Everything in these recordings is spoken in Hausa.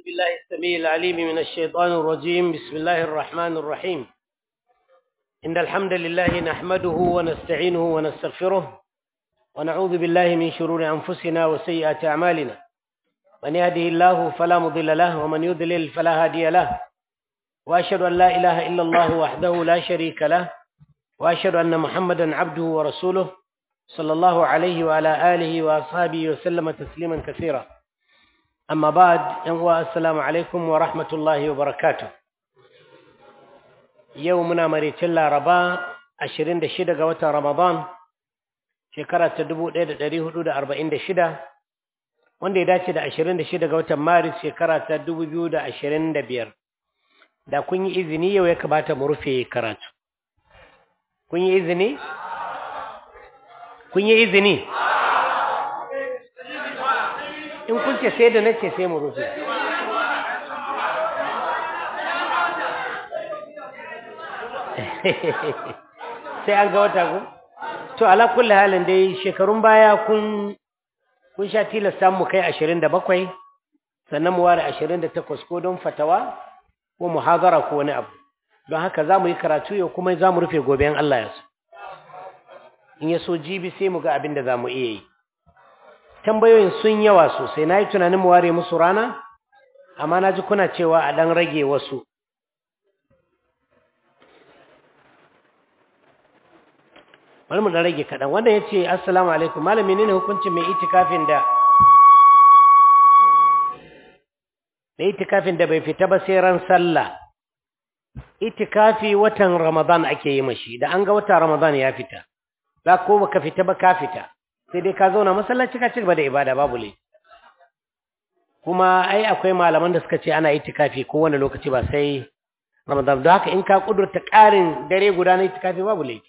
بالله السميع العليم من الشيطان الرجيم بسم الله الرحمن الرحيم إن الحمد لله نحمده ونستعينه ونستغفره ونعوذ بالله من شرور أنفسنا وسيئات أعمالنا من يهده الله فلا مضل له ومن يضلل فلا هادي له وأشهد أن لا إله إلا الله وحده لا شريك له وأشهد أن محمدا عبده ورسوله صلى الله عليه وعلى آله وأصحابه وسلم تسليما كثيرا أما بعد السلام عليكم ورحمة الله وبركاته يومنا مريت الله ربا عشرين دشدة قوة رمضان شكرا تدبو ليلة دريه حدود أربعين دشدة wanda ya dace da ashirin da shida ga watan maris shekara ta dubu biyu da ashirin da biyar da kun yi izini yau ya kamata mu rufe karatu kun yi izini kun yi izini in kun ce sai da na ce sai mu rufe sai an ga wata ku to ala kulli halin dai shekarun baya kun kun sha tilasta mu kai ashirin da bakwai sannan mu ware ashirin da takwas ko don fatawa ko muhazara ko wani abu don haka za mu yi karatu yau kuma za mu rufe gobe in Allah ya so in ya so jibi sai mu ga abin da za mu iya yi tambayoyin sun yawa sosai na yi tunanin mu ware musu rana amma na ji kuna cewa a ɗan rage wasu bari mu ɗan rage kaɗan wanda ya ce assalamu alaikum malami ne hukuncin mai itikafin da da itikafin da bai fita ba sai ran sallah itikafi watan ramadan ake yi mashi da an ga wata ramadan ya fita za ko baka fita ba ka fita sai dai ka zauna masallaci ka cigaba da ibada babu le kuma ai akwai malaman da suka ce ana itikafi ko wani lokaci ba sai ramadan don haka in ka kudurta ƙarin dare guda na itikafi babu le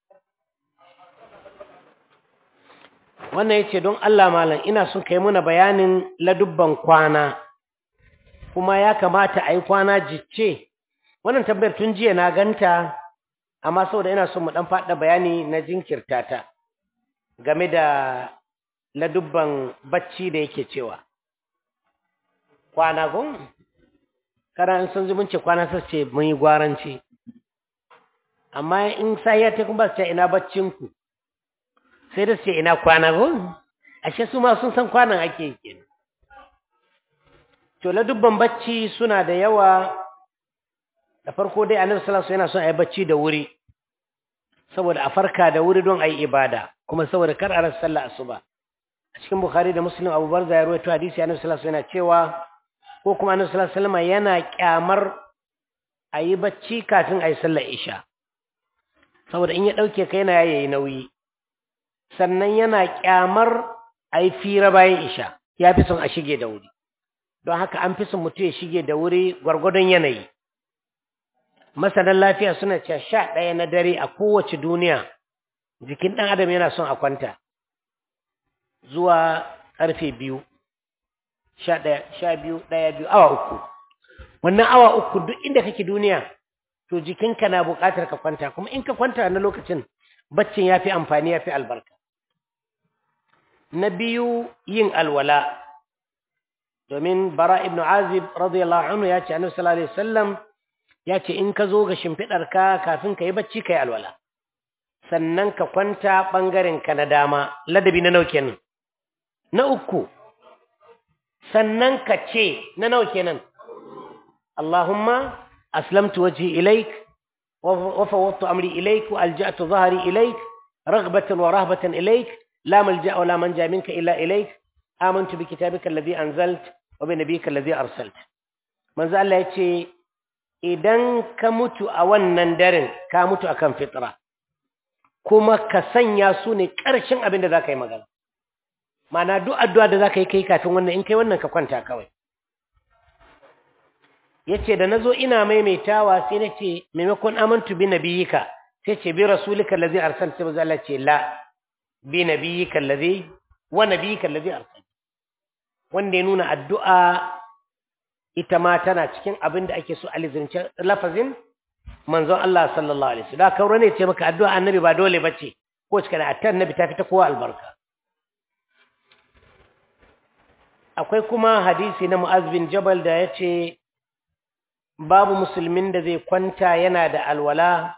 wannan yace don Allah malam ina son kai muna bayanin ladubban kwana kuma ya kamata a yi kwana jicce wannan tambayar tun jiya na ganta amma saboda ina son mu dan faɗa bayani na jinkirta ta game da ladubban bacci da yake cewa kwana gun kana in sun zumunci kwana sai ce mun yi gwaranci amma in sai ya ta kuma ce ina baccin ku sai da ce ina kwana gun ashe su ma sun san kwanan ake kenan to ladubban bacci suna da yawa da farko dai annabi sallallahu alaihi wasallam yana son a yi bacci da wuri saboda a farka da wuri don a yi ibada kuma saboda kar a rasa sallah asuba a cikin bukhari da muslim abu barza ya rawaito hadisi annabi sallallahu alaihi wasallam yana cewa ko kuma annabi sallallahu alaihi wasallam yana kyamar a yi bacci kafin a yi sallar isha saboda in ya dauke kai yana yayi nauyi sannan yana kyamar a yi fira bayan isha ya fi son a shige da wuri don haka an fi son mutum ya shige da wuri gwargwadon yanayi masanan lafiya suna cewa sha ɗaya na dare a kowace duniya jikin ɗan adam yana son a kwanta zuwa ƙarfe biyu sha ɗaya sha biyu ɗaya biyu awa uku wannan awa uku duk inda kake duniya to jikinka na buƙatar ka kwanta kuma in ka kwanta na lokacin baccin ya fi amfani ya fi albarka na biyu yin alwala domin bara ibn azib radiyallahu anhu ya ce annabi sallallahu alaihi wasallam ya ce in ka zo ga shimfiɗarka kafin ka yi bacci ka yi alwala sannan ka kwanta ɓangarenka na dama ladabi na nauke nan na uku sannan ka ce na nauke nan Allahumma aslamtu waji ilaik wa fawwadtu amri ilaik wa alja'tu dhahri ilaik raghbatan wa rahbatan ilaik la malja'a wa la manja minka illa ilaik amantu bi kitabika alladhi anzalt wa bi nabiyyika alladhi arsalt manzo Allah yace idan ka mutu a wannan daren ka mutu akan fitra kuma ka sanya su ne ƙarshen abin da za ka yi magana mana duk addu'a da za ka yi kai kafin wannan in kai wannan ka kwanta kawai ya ce da na zo ina maimaitawa sai na ce maimakon amintu bi na biyika sai ce bi rasulika lazi arsal sai maza Allah ce la bi na biyika lazi wa na biyika lazi arsal wanda ya nuna addu'a ita ma tana cikin abin da ake so a lizince lafazin manzon Allah sallallahu alaihi wasallam da kaura ne ce maka addu'a annabi ba dole bace ko cikin atta annabi ta fita kowa albarka akwai kuma hadisi na Mu'az bin Jabal da ya ce babu musulmin da zai kwanta yana da alwala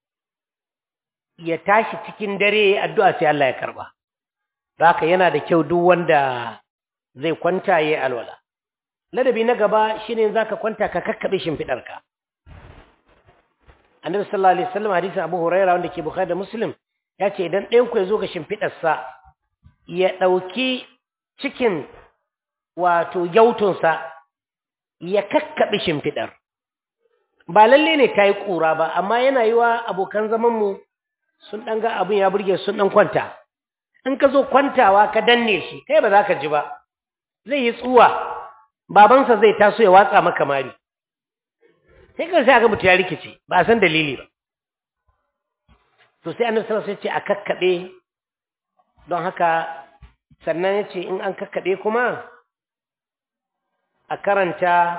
ya tashi cikin dare addu'a sai Allah ya karba haka yana da kyau duk wanda zai kwanta yayi alwala ladabi na gaba shine zaka kwanta ka kakkabe shimfidarka Annabi sallallahu alaihi wasallam hadisin Abu Hurairah wanda ke Bukhari da Muslim ya ce idan ɗayan ku ya zo ga shimfidarsa ya ɗauki cikin wato yautunsa ya kakkaɓe shimfiɗar ba lalle ne ta yi ƙura ba amma yana yi wa abokan zamanmu sun ɗan ga abin ya burge sun ɗan kwanta in ka zo kwantawa ka danne shi kai ba za ka ji ba zai yi tsuwa babansa zai taso ya watsa maka mari sai kan sai aka mutu ya rikice ba a san dalili ba to sai annabi sallallahu alaihi wasallam ya ce a kakkaɓe don haka sannan ya ce in an kakkaɓe kuma a karanta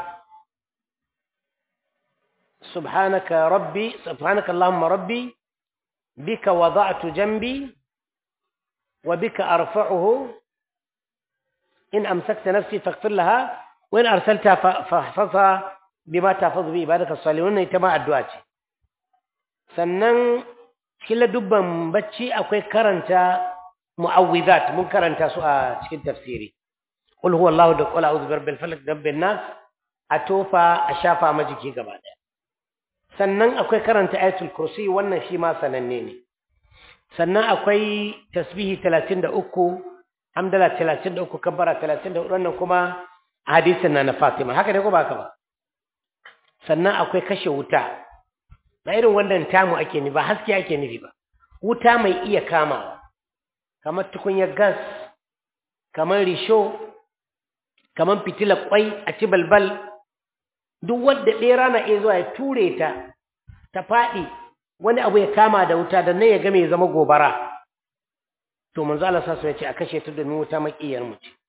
subhanaka rabbi subhanaka allahumma rabbi bika wada'tu jambi wa bika arfa'uhu in amsakta nafsi faghfir laha wa in arsalta fahfazha bima tahfazu bi ibadaka salihun ita ma addu'a ce sannan kila dubban bacci akwai karanta mu'awwidhat mun karanta su a cikin tafsiri qul huwallahu da qul a'udhu birabbil falaq rabbin nas a tofa a shafa majiki gaba daya sannan akwai karanta ayatul kursi wannan shi ma sananne ne sannan akwai tasbihi 33 hamdala 33 kabbara 34 wannan kuma hadisin na na Fatima haka ne ko ba haka ba sannan akwai kashe wuta ba irin wannan tamu ake ni ba haske ake nufi ba wuta mai iya kamawa kamar tukunyar gas kamar risho kamar fitilar kwai a ci balbal duk wanda ɗera na iya zuwa ya ture ta ta faɗi wani abu ya kama da wuta da nan ya game ya zama gobara to manzo Allah sa ya ce a kashe ta domin wuta makiyar mu ce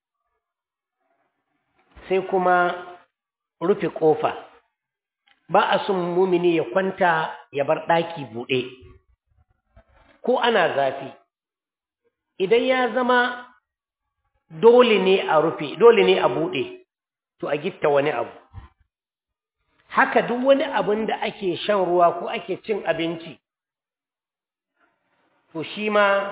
sai kuma rufe kofa ba a son mumini ya kwanta ya bar ɗaki buɗe ko ana zafi idan ya zama dole ne a rufe dole ne a buɗe to a gitta wani abu haka duk wani abin da ake shan ruwa ko ake cin abinci to shi ma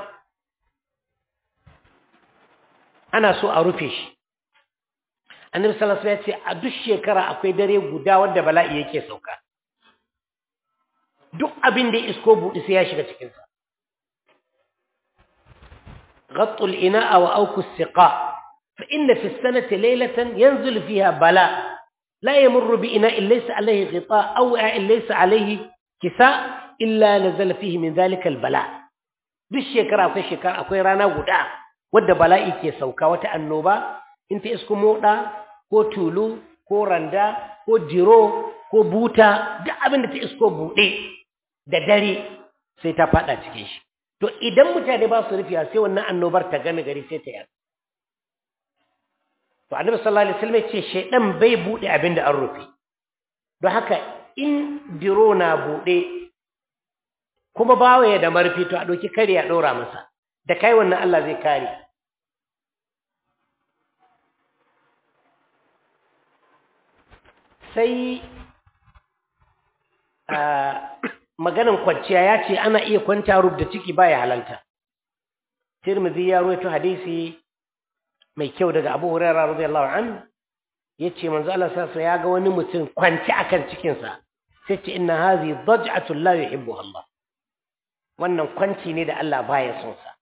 ana so a rufe shi annabi sallallahu alaihi wasallam ya ce a duk shekara akwai dare guda wanda bala'i yake sauka duk abin da isko buɗe sai ya shiga cikin sa غطوا الإناء وأوكوا السقاء فإن في السنة ليلة ينزل فيها بلاء لا يمر بإناء ليس عليه غطاء أو ليس عليه كساء إلا نزل فيه من ذلك البلاء بالشكرا أكوي شكرا أكوي رانا ودا ود بلائي كي سوكا وتأنوبا انت اسكو مودا ko tulu ko randa ko jiro ko buta duk abin da ta isko buɗe da dare sai ta faɗa cikin shi to idan mutane ba su rufiya sai wannan annobar ta gane gari sai ta yar to annabi sallallahu alaihi wasallam ce shedan bai bude abin da an rufe don haka in biro na bude kuma bawa ya da marfi to a doki kare ya dora masa da kai wannan Allah zai kare sai maganan kwanciya ya ce ana iya kwanta rub da ciki baya halalta Tirmidhi ya rawaito hadisi mai kyau daga Abu Hurairah radiyallahu anhu yace manzo Allah sallallahu ya ga wani mutum kwanci akan cikin sa sai ce inna hadhi daj'atu la yuhibbu Allah wannan kwanci ne da Allah baya son sa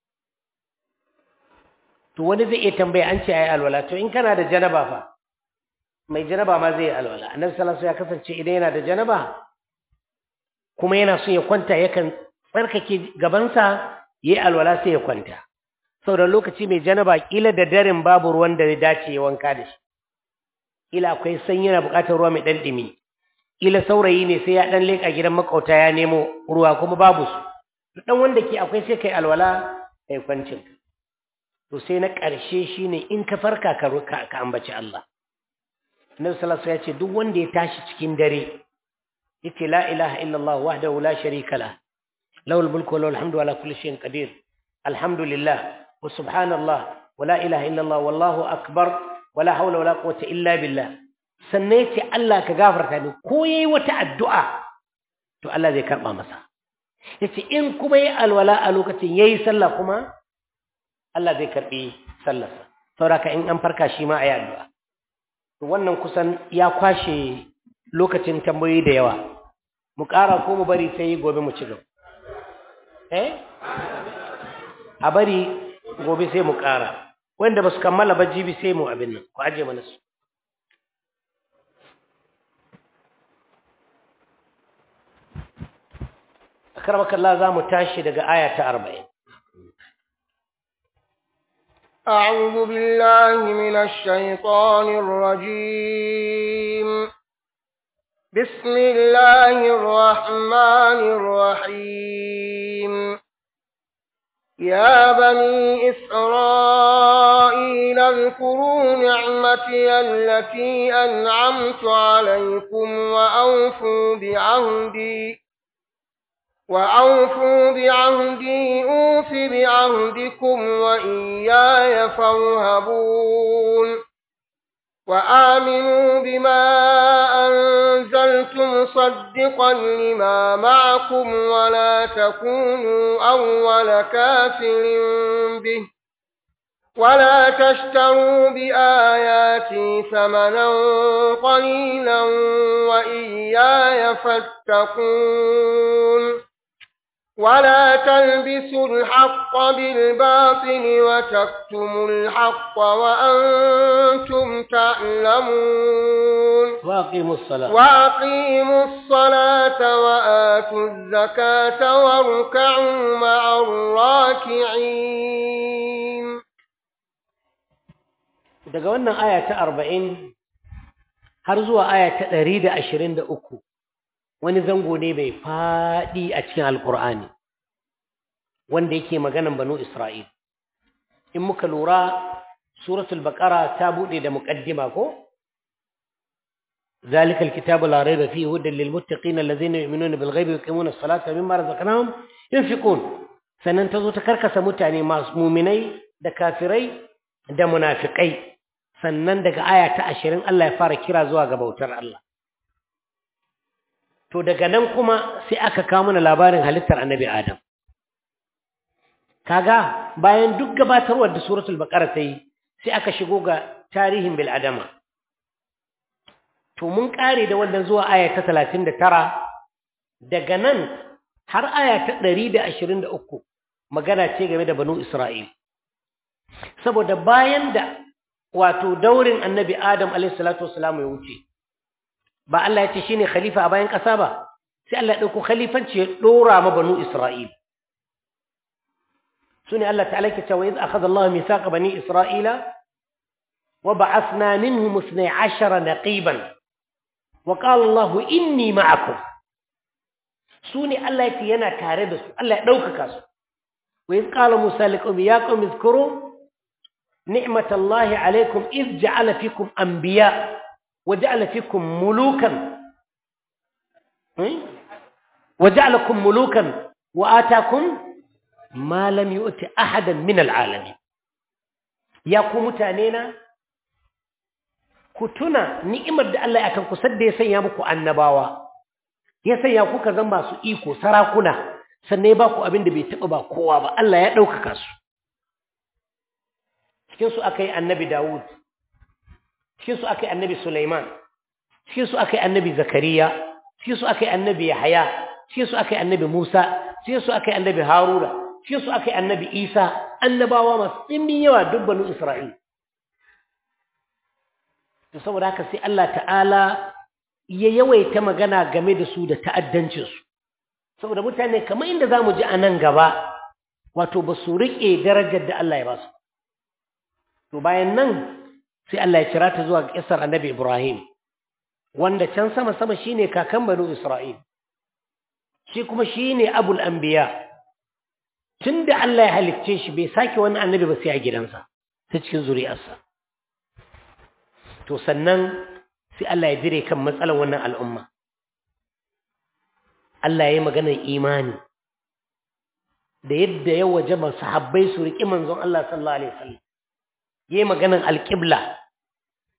to wani zai iya tambaya an ce ayi alwala to in kana da janaba fa mai janaba ma zai yi alwala annabi sallallahu alaihi ya kasance idan yana da janaba kuma yana so ya kwanta yakan tsarkake gabansa yayi alwala sai ya kwanta saboda lokaci mai janaba kila da daren babu ruwan da ya dace ya wanka da shi kila akwai sanyi yana buƙatar ruwa mai dan dimi kila saurayi ne sai ya dan leka gidan makauta ya nemo ruwa kuma babu su dan wanda ke akwai sai kai alwala kai kwancin to sai na ƙarshe shine in ka farka ka ka ambaci Allah Annabi sallallahu alaihi wasallam ya ce duk wanda ya tashi cikin dare yace la ilaha illallah wahdahu la sharika lah lahul mulku wa lahul hamdu ala kulli shay'in qadir alhamdulillah wa subhanallah wa la ilaha illallah wallahu akbar wala haula wala quwwata illa billah sannan yace Allah ka gafarta ni ko yayi wata addu'a to Allah zai karba masa yace in kuma yayi alwala a lokacin yayi sallah kuma Allah zai karbi sallarsa saboda in an farka shi ma ayi addu'a to wannan kusan ya kwashe lokacin tambayoyi da yawa mu ƙara ko mu bari sai gobe mu ci gaba eh a bari gobe sai mu ƙara wanda ba su kammala ba jibi sai mu abin nan ku aje mana su akarmaka Allah za mu tashi daga aya ta arba'in أعوذ بالله من الشيطان الرجيم بسم الله الرحمن الرحيم يا بني إسرائيل اذكروا نعمتي التي أنعمت عليكم وأوفوا بعهدي وأوفوا بعهدي أوف بعهدكم وإياي فارهبون وآمنوا بما أنزلت مصدقا لما معكم ولا تكونوا أول كافر به ولا تشتروا بآياتي ثمنا قليلا وإياي فاتقون ولا تلبسوا الحق بالباطل وتكتموا الحق وأنتم تعلمون واقيموا الصلاة وأقيموا الصلاة وآتوا الزكاة واركعوا مع الراكعين daga wannan aya ta arba'in har zuwa aya ta ɗari da ashirin da uku wani zango ne mai faɗi a cikin alƙur'ani wanda yake maganan banu isra'il in muka lura suratul baqara ta buɗe da muƙaddima ko ذلك الكتاب لا ريب فيه هدى للمتقين الذين يؤمنون بالغيب ويقيمون الصلاة مما رزقناهم ينفقون sannan ta zo ta karkasa mutane masu muminai da kafirai da munafikai sannan daga aya ta ashirin Allah ya fara kira zuwa ga bautar Allah to daga nan kuma sai aka kawo mana labarin halittar annabi Adam kaga bayan duk gabatarwar da suratul baqara ta yi sai aka shigo ga tarihin bil adama to mun kare da wannan zuwa aya ta 39 daga nan har aya ta 123 magana ce game da banu Isra'il saboda bayan da wato daurin annabi Adam alayhi salatu wassalam ya wuce ba Allah ya ce shine khalifa a bayan ƙasa ba sai Allah ya dauko khalifanci ya dora ma banu Isra'il sune Allah ta'ala ke cewa iz akhadha Allah mithaqa bani Isra'ila wa ba'athna minhum 12 naqiban wa qala Allah inni ma'akum sune Allah ya ce yana tare da su Allah ya daukaka su wa iz qala Musa liqawmi ya qawmi izkuru نعمة الله عليكم إذ جعل فيكم أنبياء وجعل فيكم ملوكا وجعلكم ملوكا وآتاكم ما لم يؤت أحدا من العالمين يا قوم تانينا كتنا نعمة الله أكن كسد يسيا بكو النباوة يسيا كو كزن masu iko sarakuna sannan ba ku abin da bai taba ba kowa ba Allah ya ɗaukaka su cikinsu aka yi annabi Dawud, cikinsu aka yi annabi Sulaiman, cikinsu aka yi annabi Zakariya, cikinsu aka yi annabi Yahaya, cikinsu aka yi annabi Musa, cikinsu aka yi annabi Haruna, cikinsu aka yi annabi Isa, annabawa masu ɗimbin yawa dubbanu Isra'il. To saboda haka sai Allah ta'ala ya yawaita magana game da su da ta'addancinsu. Saboda mutane kamar inda za mu ji a nan gaba, wato ba su riƙe darajar da Allah ya ba su. to bayan nan sai Allah ya kira ta zuwa kisar annabi Ibrahim wanda can sama sama shine kakan banu Isra'il shi kuma shine abul anbiya tunda Allah ya halicce shi bai sake wani annabi ba sai a gidansa ta cikin zuri'arsa to sannan sai Allah ya dire kan matsalar wannan al'umma Allah ya yi maganar imani da yadda ya wajaba sahabbai su riƙi manzon Allah sallallahu alaihi wasallam yi maganan alƙibla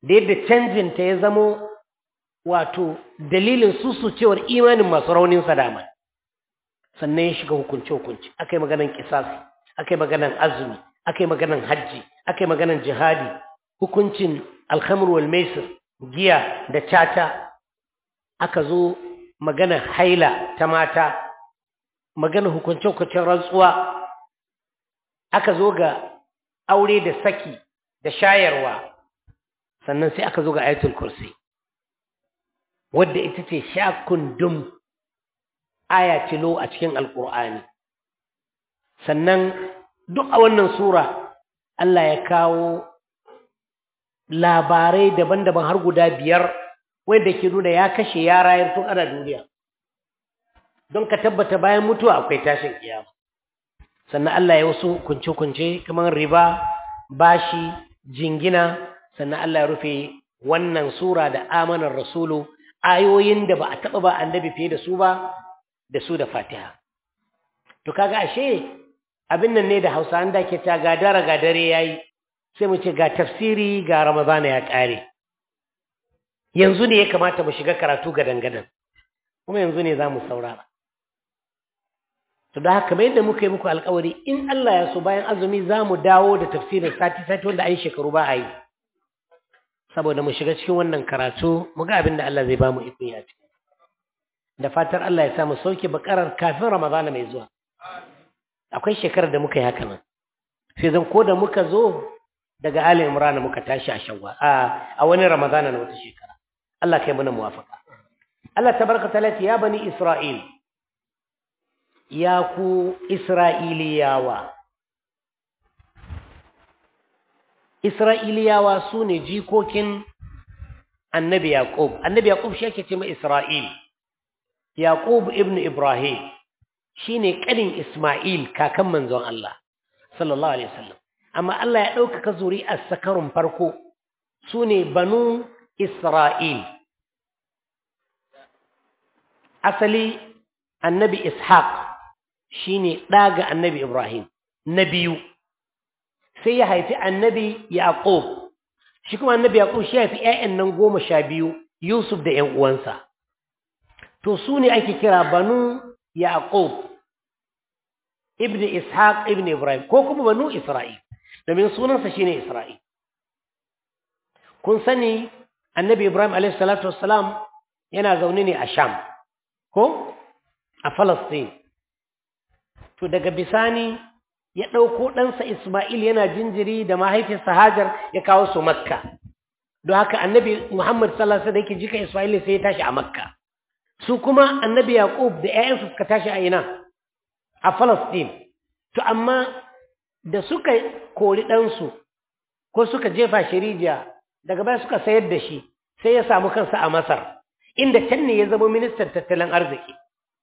da yadda canjinta ya zamo wato dalilin susucewar imanin masu raunin sadama sannan ya shiga hukunce-hukunce aka yi maganan kisasi aka yi maganan azumi aka yi maganan hajji aka yi maganan jihadi hukuncin alhamar wal maisir giya da cata aka zo maganan haila ta mata maganan hukunce-hukuncen rantsuwa aka zo ga aure da saki da shayarwa sannan sai aka zo ga ayatul kursi wadda ita ce shakundum aya tilo a cikin alkur'ani sannan duk a wannan sura Allah ya kawo labarai daban-daban har guda biyar wanda ke nuna ya kashe ya rayar tun ana duniya don ka tabbata bayan mutuwa akwai tashin kiyama sannan Allah ya wasu kunce-kunce kamar riba bashi jingina sannan Allah ya rufe wannan sura da amanar rasulu ayoyin da ba a taɓa ba annabi fiye da su ba da su da fatiha to kaga ashe abin nan ne da hausa an da ke ta gadara gadare yayi sai mu ce ga tafsiri ga ramadana ya ƙare yanzu ne ya kamata mu shiga karatu ga dangadan kuma yanzu ne za mu saurara to da haka mai da muka yi muku alkawari in Allah ya so bayan azumi za mu dawo da tafsirin sati-sati wanda an shekaru ba a yi saboda mu shiga cikin wannan karatu mu ga abin da Allah zai ba mu ikon ya ciki da fatar Allah ya sa mu sauke bakarar kafin Ramadana mai zuwa akwai shekarar da muka yi haka nan sai zan ko da muka zo daga Ali Imran muka tashi a shawwa a a wani Ramadana na wata shekara Allah kai mana muwafaka Allah tabaraka ta'ala ya bani Isra'il ya ku Isra'iliyawa Isra'iliyawa su ne jikokin annabi Yaƙub, annabi Yaƙub shi ake ce mai Isra'il, Yaƙub ibn Ibrahim shi ne ƙanin Ismail kakan manzon Allah, sallallahu Alaihi wasallam. Amma Allah ya ɗaukaka zuri a sakarun farko su ne banu Isra'il. Asali annabi Ishaq shi ne ɗaga annabi Ibrahim, na biyu. sai ya haifi annabi Yaqub shi kuma annabi Yaqub shi ya haifi ƴaƴan nan goma sha biyu Yusuf da ƴan uwansa to su ne ake kira banu Yaqub ibn Ishaq ibn Ibrahim ko kuma banu Isra'il domin sunansa shine Isra'il kun sani annabi Ibrahim alayhi salatu wassalam yana zaune ne a Sham ko a Palestine to daga bisani ya ɗauko ɗansa Ismail yana jinjiri da mahaifinsa Hajar ya kawo su Makka. Don haka annabi Muhammad sallallahu Alaihi wasallam yake jika Ismail sai ya tashi a Makka. Su kuma annabi Yaqub da ‘ya'yansu suka tashi a ina? A Falastin. To amma da suka kori ɗansu ko suka jefa shi rijiya daga baya suka sayar da shi sai ya samu kansa a Masar inda can ne ya zama ministan tattalin arziki.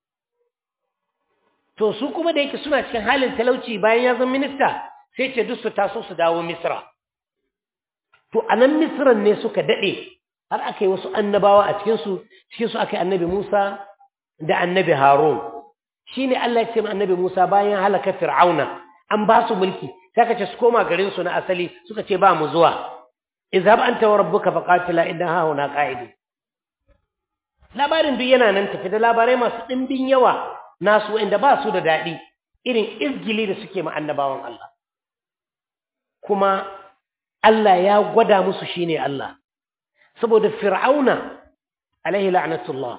to su kuma da yake suna cikin halin talauci bayan ya zama minista sai ce duk su taso su dawo misra to a nan misran ne suka daɗe har aka yi wasu annabawa a cikinsu cikinsu aka yi annabi musa da annabi harun shi ne allah ya ce annabi musa bayan halaka fir'auna an ba su mulki sai ka ce su koma garinsu na asali suka ce ba mu zuwa izhab anta wa rabbuka faqatila inna ha huna qa'idu labarin duk yana nan tafi da labarai masu ɗimbin yawa nasu inda ba su da daɗi irin izgili da suke ma annabawan Allah kuma Allah ya gwada musu shine Allah saboda fir'auna alaihi la'natullah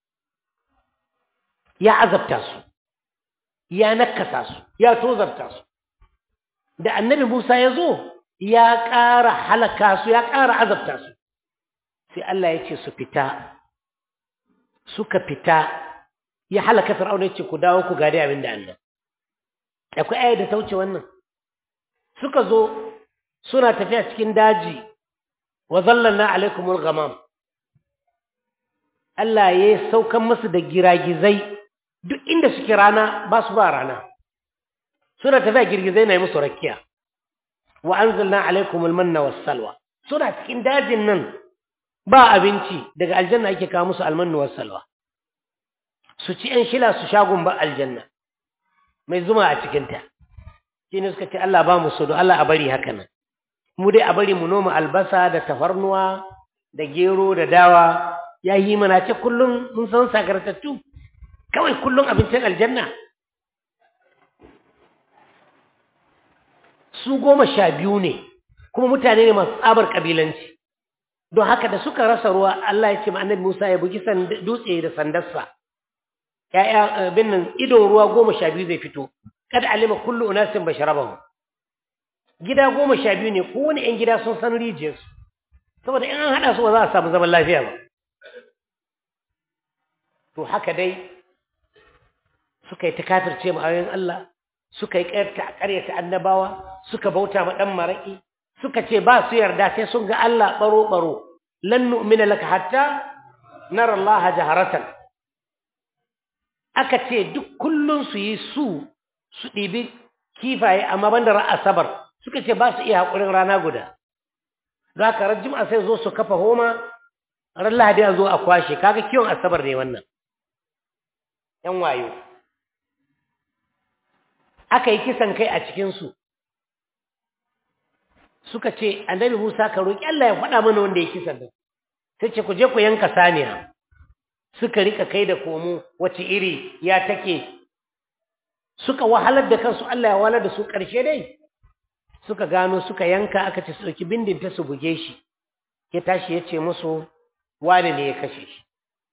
ya azabta su ya nakasa su ya tozarta su da annabi Musa ya zo ya ƙara halaka su ya ƙara azabta su sai Allah ya ce su fita suka fita ya halaka fir'auna yace ku dawo ku gadi abin da Allah akwai ayar da ta wuce wannan suka zo suna tafiya cikin daji wa zallalna alaikumul ghamam Allah ya saukan musu da giragizai duk inda suke rana ba su ba rana suna tafiya girgizai na yi musu rakiya wa anzalna alaikumul manna was salwa suna cikin dajin nan ba abinci daga aljanna ake kawo musu almannu was salwa su ci ‘yan shila su shagun ba aljanna mai zuma a cikinta shi ne suka ce Allah ba mu so don Allah a bari haka nan mu dai a bari mu noma albasa da tafarnuwa da gero da dawa ya yi mana ce kullum mun san sagartattu kawai kullum abincin aljanna su goma sha biyu ne kuma mutane ne masu tsabar kabilanci don haka da suka rasa ruwa Allah ya ce ma annabi Musa ya bugi dutse da sandarsa ya'ya bin nan idon ruwa goma sha biyu zai fito kada alima kullu unasin basharabahu gida goma sha biyu ne kowane yan gida sun san rijiyarsu saboda in an haɗa su ba za a samu zaman lafiya ba to haka dai suka yi ta kafirce ma ayoyin Allah suka yi ƙaryata annabawa suka bauta ma ɗan maraƙi suka ce ba su yarda sai sun ga Allah ɓaro-ɓaro lan nu'mina laka hatta nara Allah jaharatan aka ce duk kullun su yi su su ɗibi kifaye amma banda ran asabar suka ce ba su iya haƙurin rana guda za ka ran jima'a sai zo su kafa homa ran lahadi a zo a kwashe kaga kiwon asabar ne wannan ‘yan wayo aka yi kisan kai a cikinsu suka ce annabi musa ka roƙi Allah ya faɗa mana wanda ya kisan da sai ce ku je ku yanka saniya suka rika kai da komo wace iri ya take suka wahalar da kansu Allah ya wahalar da su ƙarshe dai suka gano suka yanka aka ce su ɗauki bindin ta su buge shi ya tashi ya ce musu wane ne ya kashe shi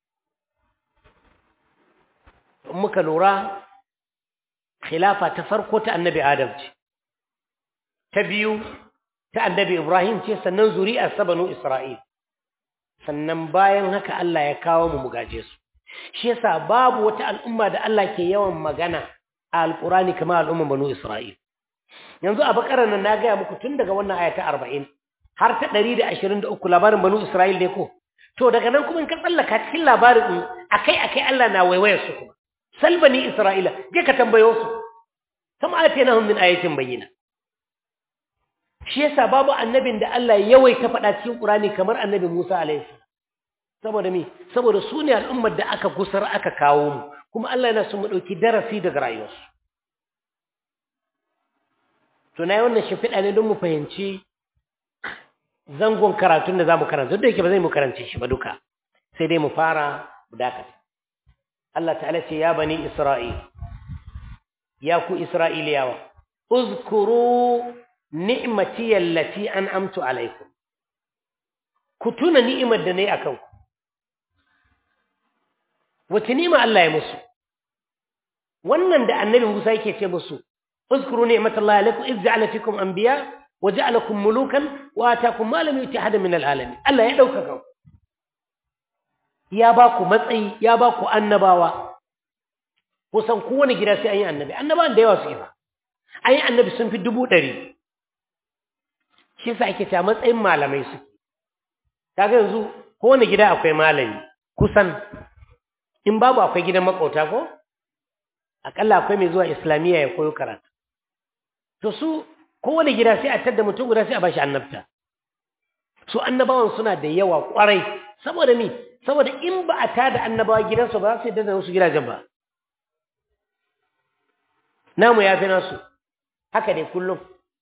muka lura khilafa ta farko ta annabi adam ce ta biyu ta annabi ibrahim ce sannan zuri'ar sa banu isra'il sannan bayan haka Allah ya kawo mu mugaje su shi yasa babu wata al'umma da Allah ke yawan magana a alqurani kamar al'umman banu isra'il yanzu a bakarar nan na gaya muku tun daga wannan aya ta 40 har ta 123 labarin banu isra'il ne ko to daga nan kuma in ka tsallaka cikin labarin akai akai Allah na waiwayar su kuma salbani isra'ila je ka tambayo su kama atinahum min ayatin bayyina shi yasa babu annabin da Allah ya yawaita faɗa cikin Qur'ani kamar annabi Musa alaihi saboda me saboda su ne al'ummar da aka gusar aka kawo mu kuma Allah yana so mu dauki darasi daga rayuwarsu to nayi wannan shimfiɗa ne don mu fahimci zangon karatun da zamu karanta duk da yake ba zai mu karance shi ba duka sai dai mu fara mu dakata Allah ta'ala ce ya bani Isra'il ya ku Isra'iliyawa uzkuru ni'mati allati an'amtu alaikum ku tuna ni'imar da nayi akan ku wace ni'ima Allah ya musu wannan da annabi Musa yake ce musu uzkuru ni'matallahi alaikum iz ja'ala fikum anbiya wa ja'alakum mulukan wa ataakum ma lam yuti ahad min alalamin Allah ya dauka ku ya ba ku matsayi ya ba ku annabawa kusan kowane gida sai an yi annabi annabawan da yawa su ba an yi annabi sun fi dubu ɗari shi sa ake cewa matsayin malamai su kaga yanzu kowane gida akwai malami kusan in babu akwai gidan makauta ko akalla akwai mai zuwa islamiyya ya koyo karatu to su kowane gida sai a tadda mutum guda sai a bashi annabta su annabawan suna da yawa kwarai saboda mi saboda in ba a tada annabawa gidansu ba za su yadda da wasu gidajen ba namu ya fi nasu haka dai kullum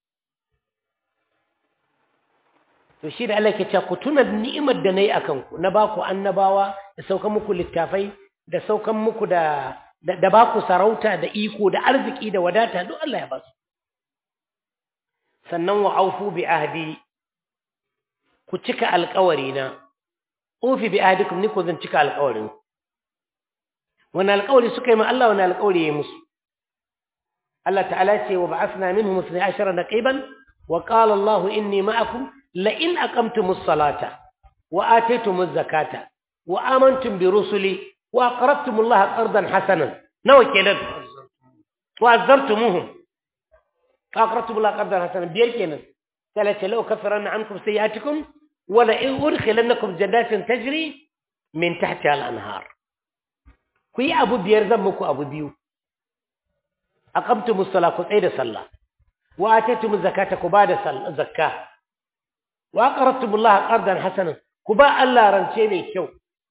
to shi da Allah ke cewa ku tuna ni'imar da nayi akan ku na baku annabawa da saukan muku littafai da saukan muku da da baku sarauta da iko da arziki da wadata duk Allah ya ba su sannan wa aufu bi ahdi ku cika alƙawari na ufi bi ahdikum ni ko zan cika alƙawarin wani alƙawari suka yi ma Allah wani alƙawari ya musu Allah ta'ala ce wa ba'athna minhum 12 naqiban wa qala Allah inni ma'akum la in aqamtumus salata wa ataytumuz zakata wa amantum bi rusuli wa aqradtumullaha qardan hasanan nawa kenan wa azartumuhum aqradtumullaha qardan hasanan biyar kenan ثلاثة لو كفرن عنكم سيئاتكم ولئن أدخلنكم جنات تجري من تحتها الأنهار كي أبو بير ذمكم أبو بيو أقمتم الصلاة قصيد صلاة وآتيتم الزكاة كباد زكاة وأقرضتم الله قرضا حسنا كباء الله رنشيني كيو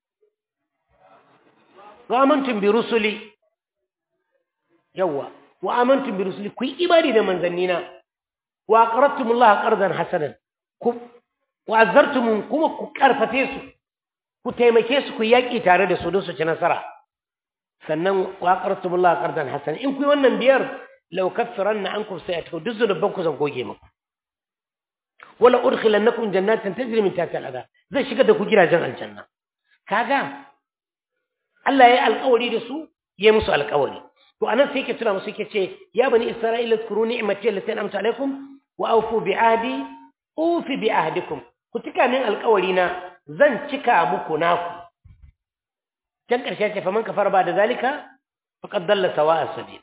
وآمنتم برسلي يوا وآمنتم برسلي كي إبادي من ذنينا wa aqradtumullaha qardan hasanan ku wa azartum kuma ku karfafe su ku taimake su ku yaki tare da su don su ci nasara sannan wa aqradtumullaha qardan hasanan in ku yi wannan biyar law kaffaranna ankum sayatukum duk zunuban ku zan goge muku wala udkhilannakum jannatin tajri min tahtiha al-anhar zai shiga da ku gidajen aljanna kaga Allah ya yi alƙawari da su ya musu alƙawari to anan sai yake tuna musu yake ce ya bani isra'ila zkuru ni'mati allati an'amtu alaikum wa awfu bi ahdi ufi bi ahdikum ku cika min alƙawari na zan cika muku naku can ƙarshe ce faman kafara ba da zalika faqad dalla sawa'a sabil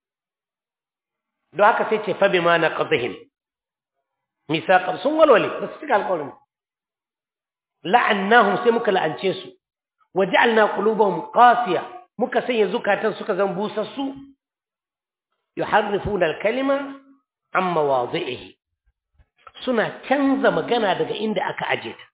don haka sai ce fa bima naqdihim misaqan sun walwale ba su cika alƙawarin la'annahum sai muka la'ance su waja'alna qulubahum qasiya muka sanya zukatan suka zan busassu yuharrifuna al-kalima an mawadhi'ihi suna canza magana daga inda aka aje ta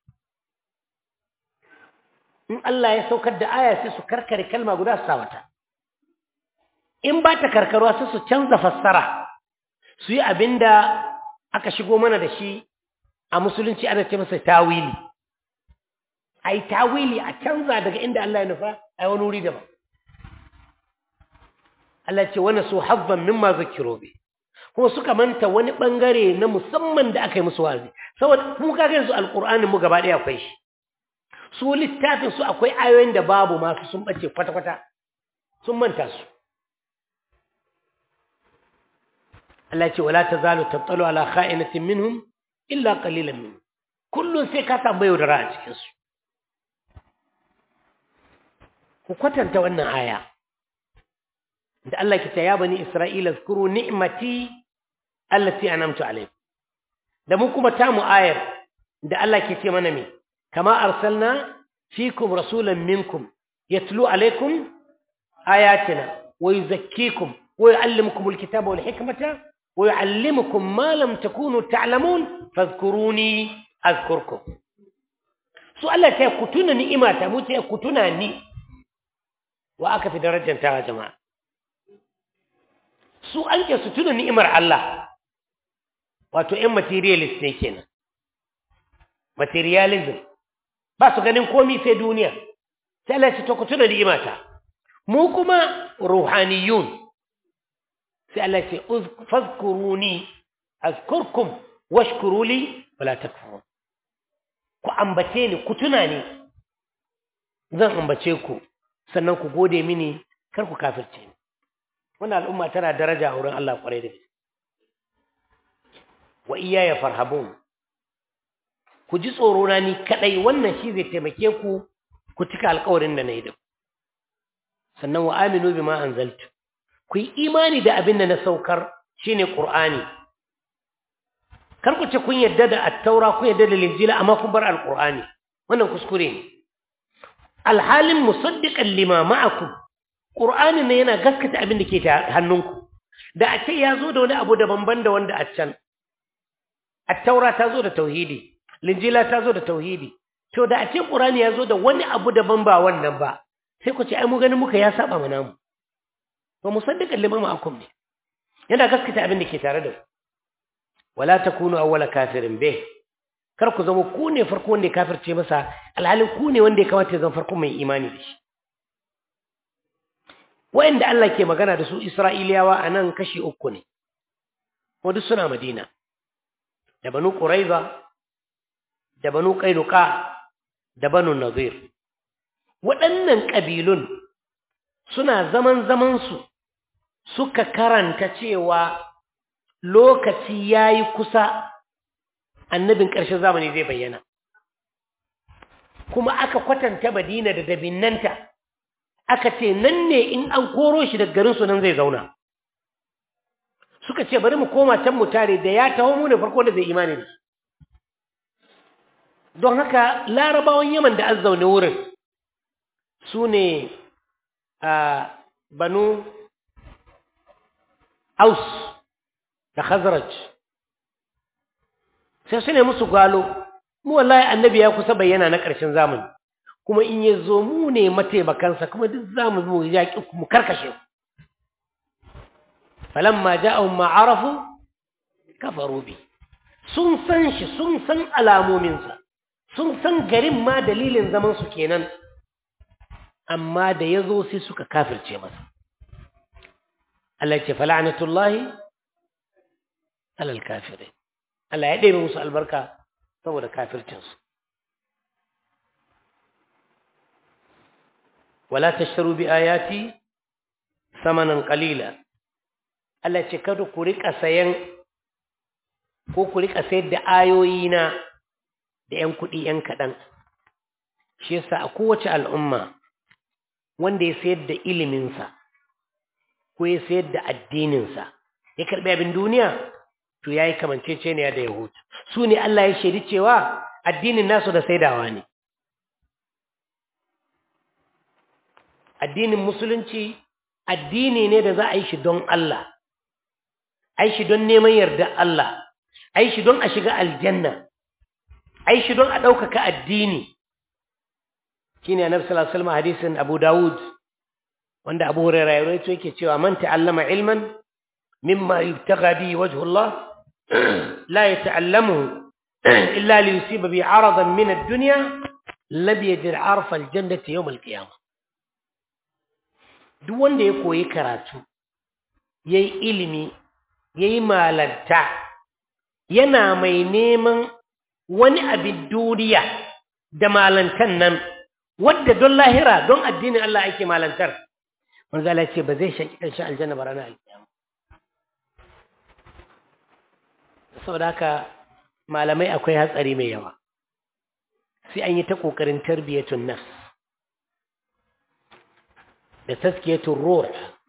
in Allah ya saukar da aya sai su karkare kalma guda su sawata in ba ta karkarwa sai su canza fassara su yi abinda aka shigo mana da shi a musulunci ana ce masa tawili ai tawili a canza daga inda Allah ya nufa ai wani wuri daban Allah ce wani su habban mimma zakiro bi kuma suka manta wani bangare na musamman da aka yi musu wazi saboda mu kaga yanzu alqur'ani mu gaba daya akwai shi su littafin su akwai ayoyin da babu masu sun bace kwata kwata sun manta su Allah ce wala tazalu tabtalu ala kha'inatin minhum illa qalilan minhum kullun sai ka tambayo da ra'a cikin su ku kwatanta wannan aya da Allah ke ce ya bani Isra'ila zkuru ni'mati allati an'amtu alaykum da mu kuma ta mu ayar da Allah ke ce mana me kama arsalna fikum rasulan minkum yatlu alaykum ayatina wa yuzakkikum wa yuallimukum alkitaba wal hikmata wa yuallimukum ma lam takunu ta'lamun fadhkuruni azkurkum su Allah ta ku tuna ni'imata mu ce ku tuna ni wa aka fi darajar ta jama'a su an ke su tuna ni'imar Allah wato ‘yan materialist ne kenan materialism ba su ganin komi sai duniya sai Allah ce to ku tuna ni'imata mu kuma ruhaniyun sai Allah ce fazkuruni azkurkum washkuruli wala takfurun ku ambace ni ku tuna ni zan ambace ku sannan ku gode mini kar ku kafirce ni wannan al'umma tana daraja a wurin Allah kwarai da gaske wa iyaya farhabun ku ji tsoro na ni kadai wannan shi zai taimake ku ku cika alƙawarin da nayi da ku sannan wa aminu bima anzaltu ku yi imani da abin da na saukar shine qur'ani kar ku ce kun yadda da at-taura kun yadda da linjila amma kun bar al-qur'ani wannan kuskure ne alhalin musaddiqan lima ma'akum qur'ani ne yana gaskata abin da ke hannunku da a ce ya zo da wani abu daban da wanda a can at-taura ta zo da tauhidi linjila ta zo da tauhidi to da a ce qur'ani ya zo da wani abu daban ba wannan ba sai ku ce ai mu ganin muka ya saba mana mu to musaddiqan lima ma'akum ne yana gaskata abin da ke tare da ku wala takunu awwala kafirin bih kar ku zama ku ne farko wanda ya kafirce masa alhalin ku ne wanda ya kamata ya zama farko mai imani da shi wa'anda Allah ke magana da su Isra'iliyawa a nan kashi uku ne kuma duk suna Madina da banu Quraiza da banu Qainuqa da banu Nazir waɗannan ƙabilun suna zaman zamansu suka karanta cewa lokaci yayi kusa annabin ƙarshen zamani zai bayyana kuma aka kwatanta Madina da dabinnanta aka ce nan ne in an koro shi daga garinsu nan zai zauna suka ce bari mu koma can mu tare da ya taho mu ne farko da zai imani da don haka larabawan yaman da an zaune wurin su ne a banu aus da khazraj sai su ne musu gwalo mu wallahi annabi ya kusa bayyana na ƙarshen zamani kuma in ya zo mu ne mataimakansa kuma duk za mu zo yaƙi mu karkashe falamma ja'ahum ma arafu kafaru bi sun san shi sun san alamominsa sun san garin ma dalilin zaman su kenan amma da ya zo sai suka kafirce masa Allah ce fala'anatullahi alal kafirai Allah ya ɗebe musu albarka saboda kafircinsu wala tashtaru bi ayati samanan qalila Allah ce kada ku rika sayan ko ku rika sayar da ayoyina da ƴan kuɗi ƴan kaɗan shi yasa a kowace al'umma wanda ya sayar da iliminsa ko ya sayar da addininsa ya karɓi abin duniya to ya yi kamanceceniya da yahudu su ne Allah ya shaidi cewa addinin nasu da saidawa ne addinin musulunci addini ne da za a yi shi don Allah a yi shi don neman yarda Allah a yi shi don a shiga aljanna a yi shi don a ɗaukaka addini shi ne annabi sallallahu alaihi wasallam hadisin Abu Dawud wanda Abu Hurairah ya rawaito yake cewa man ta'allama ilman mimma yubtagha bihi wajhu Allah la yata'allamuhu illa li yusiba bi 'aradan min ad-dunya lam yajid 'arfa al-jannati yawm al-qiyamah duk wanda ya koyi karatu yayi ilimi yayi malanta yana mai neman wani abin duniya da malantan nan wadda don lahira don addinin Allah ake malantar manzo Allah ce ba zai shaki kan shi aljanna ba ranar alkiyama saboda haka malamai akwai hatsari mai yawa sai an yi ta kokarin tarbiyatun nafs da taskiyatun ruh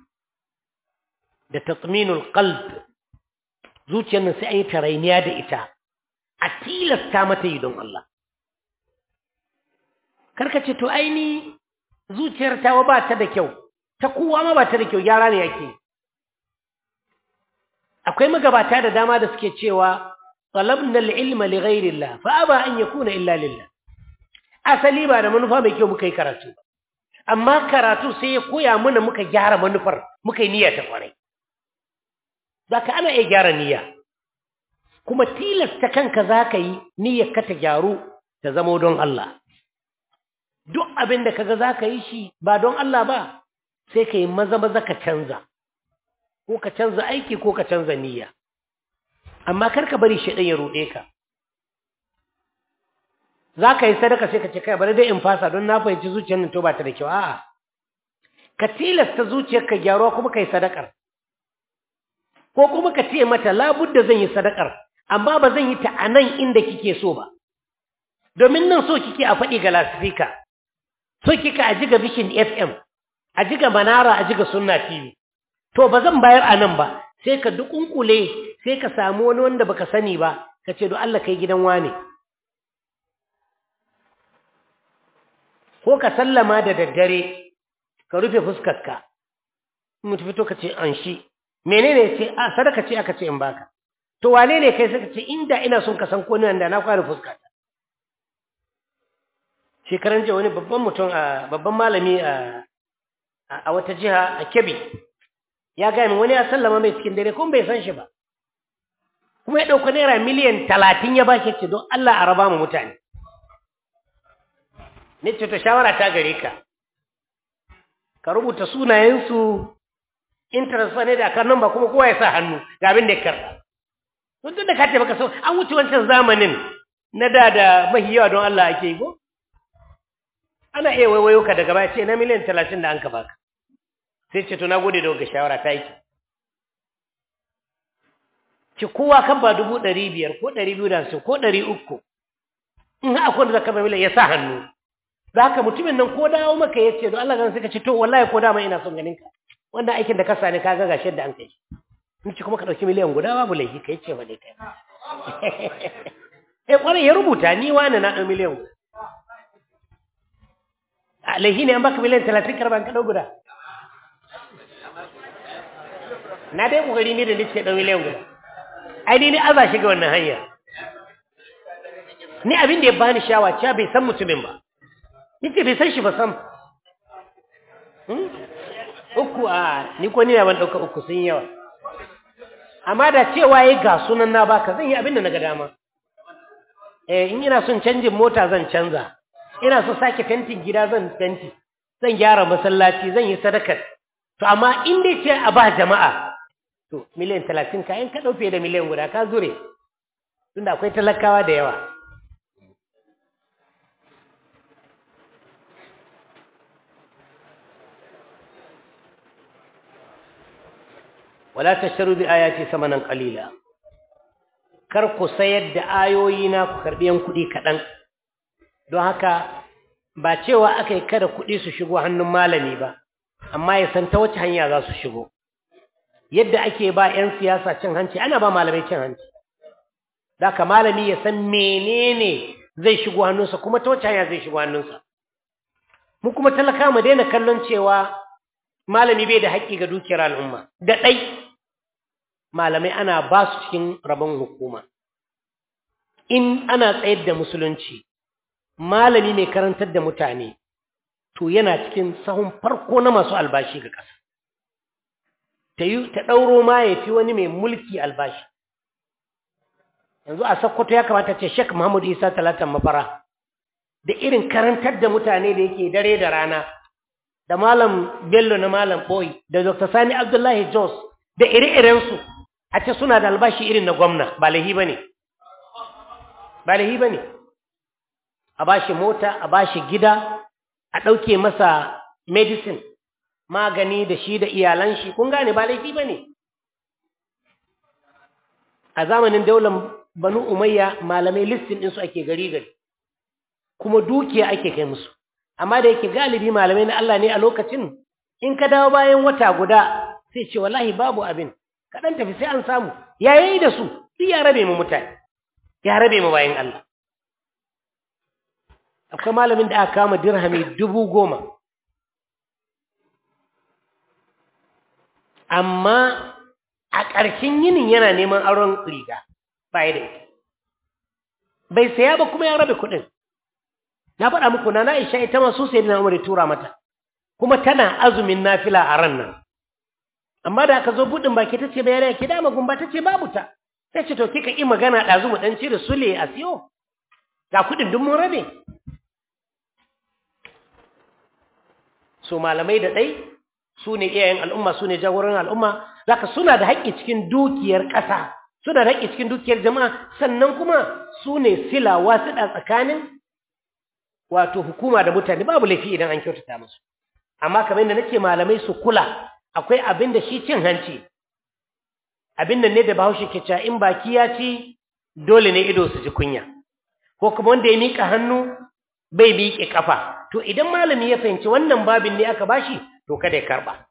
da tatminul qalb zuciyar nan sai an yi tarainiya da ita a tilasta mata yi don Allah karka ce to aini zuciyar tawa ba ta da kyau ta kowa ma ba ta da kyau gyara ne yake akwai magabata da dama da suke cewa talabna al-ilma li ghayrillah fa aba an yakuna illa lillah asali ba da manufa mai kyau muka yi karatu amma karatu sai ya koya mana muka gyara manufar muka yi niyya ta kwarai zaka ana iya gyara niyya kuma tilasta kanka zaka yi niyyar ka ta gyaru ta zamo don Allah duk abin da kaga zaka yi shi ba don Allah ba sai ka yi maza maza ka canza ko ka canza aiki ko ka canza niyya amma kar ka bari shi ya ruɗe ka za ka yi sadaka sai ka ce kai bari dai in fasa don na fahimci zuciyar nan to ba ta da kyau a'a ka tilasta zuciyar ka gyaruwa kuma ka yi sadakar ko kuma ka ce mata labudda zan yi sadakar amma ba zan yi ta a nan inda kike so ba domin nan so kike a faɗi ga lasifika so kika a jiga bishin fm a jiga manara a jiga sunna tv to ba zan bayar a nan ba sai ka dukunkule sai ka samu wani wanda baka sani ba ka ce do Allah kai gidan wane ko ka sallama da daddare ka rufe fuskarka mutu fito ka ce an shi menene ce a sadaka ce aka ce in baka to wane ne kai suka ce inda ina son ka san ko nan da na kware fuskarta shekaran jiya wani babban mutum a babban malami a a wata jiha a Kebbi ya ga min wani ya sallama mai cikin dare kuma bai san shi ba kuma ya dauka naira miliyan 30 ya baki ce don Allah a raba mu mutane ne ce to shawara ta gare ka ka rubuta sunayensu interest ne da kan ba kuma kowa ya sa hannu ga abin da ya karɓa tun da ka ce baka so an wuce wancan zamanin na da da mahiyawa don Allah ake yi ko ana iya waiwayo ka daga baya ce na miliyan talatin da an ka baka sai ce to na gode da wagga shawara ta yi ki kowa kan ba dubu ɗari biyar ko ɗari biyu da hamsin ko ɗari uku in akwai da zaka miliyan ya sa hannu da haka mutumin nan ko dawo maka ya ce don Allah gan suka ce to wallahi ko dama ina son ganin ka wanda aikin da ka sani ka ga gashi da an kai in ci kuma ka dauki miliyan guda babu laifi kai ce ba dai kai eh kwarai ya rubuta ni wani na dan miliyan guda a laifi ne an baka miliyan 30 karban ka dau guda na dai kokari ne da nace dan miliyan guda ai ni ne aza shi ga wannan hanya ni abin da ya bani shawa cewa bai san mutumin ba Nike bai san shi ba sam. Uku a ni ko ni ban ɗauka uku sun yawa. amma da cewa yi ga sunan na baka zan yi abin da na ga dama eh in ina son canjin mota zan canza ina so sake fentin gida zan fenti zan gyara masallaci zan yi sadakar to amma in dai ce a ba jama'a to miliyan talatin ka in ka ɗauke da miliyan guda ka zure tunda akwai talakawa da yawa wala tashtaru bi ayati samanan qalila kar ku sayar da ayoyi na ku karbi yan kuɗi kaɗan don haka ba cewa aka yi kada kuɗi su shigo hannun malami ba amma ya san ta wace hanya za su shigo yadda ake ba 'yan siyasa cin hanci ana ba malamai cin hanci da ka malami ya san menene zai shigo hannunsa kuma ta wace hanya zai shigo hannunsa mu kuma talaka mu daina kallon cewa malami bai da haƙƙi ga dukiyar al'umma da ɗai malamai ana ba su cikin rabon hukuma in ana tsayar da musulunci malami mai karantar da mutane to yana cikin sahun farko na masu albashi ga ƙasa ta yi ta ɗauro ma ya fi wani mai mulki albashi yanzu a sakkwato ya kamata ce shek muhammadu isa talatan mafara da irin karantar da mutane da yake dare da rana da malam bello na malam boy da dr sani abdullahi jos da ire-irensu a ce suna da albashi irin na gwamna ba lahi ba ne ba lahi ba ne a bashi mota a bashi gida a ɗauke masa medicine magani da shi da iyalan shi kun gane ba laifi ba ne a zamanin daular banu umayya malamai listin ɗinsu ake gari gari kuma dukiya ake kai musu amma da yake galibi malamai na Allah ne a lokacin in ka dawo bayan wata guda sai ce wallahi babu abin kaɗan tafi sai an samu ya yi da su duk ya rabe mu mutane ya rabe mu bayan Allah akwai malamin da aka kama dirhami dubu goma amma a ƙarshen yinin yana neman auren riga baya da ita bai saya ba kuma ya rabe kuɗin na faɗa muku na na isha ita masu sai na umar tura mata kuma tana azumin nafila a ran nan amma da aka zo buɗin baki ta ce bayanai ki dama gumba ta ce babu ta sai ce to kika ƙi magana ɗazu mu ɗan cire sule a siyo ga kuɗin duk mun rabe so malamai da ɗai su ne iyayen al'umma su ne jagoran al'umma zaka suna da haƙƙi cikin dukiyar ƙasa suna da haƙƙi cikin dukiyar jama'a sannan kuma su ne sila wasiɗa tsakanin wato hukuma da mutane babu laifi idan an kyautata musu amma kamar yadda nake malamai su kula akwai abin da shi cin hanci abin nan ne da bahaushe ke cewa in baki ya ci dole ne ido su ji kunya ko kuma wanda ya miƙa hannu bai miƙe kafa to idan malami ya fahimci wannan babin ne aka bashi to kada ya karba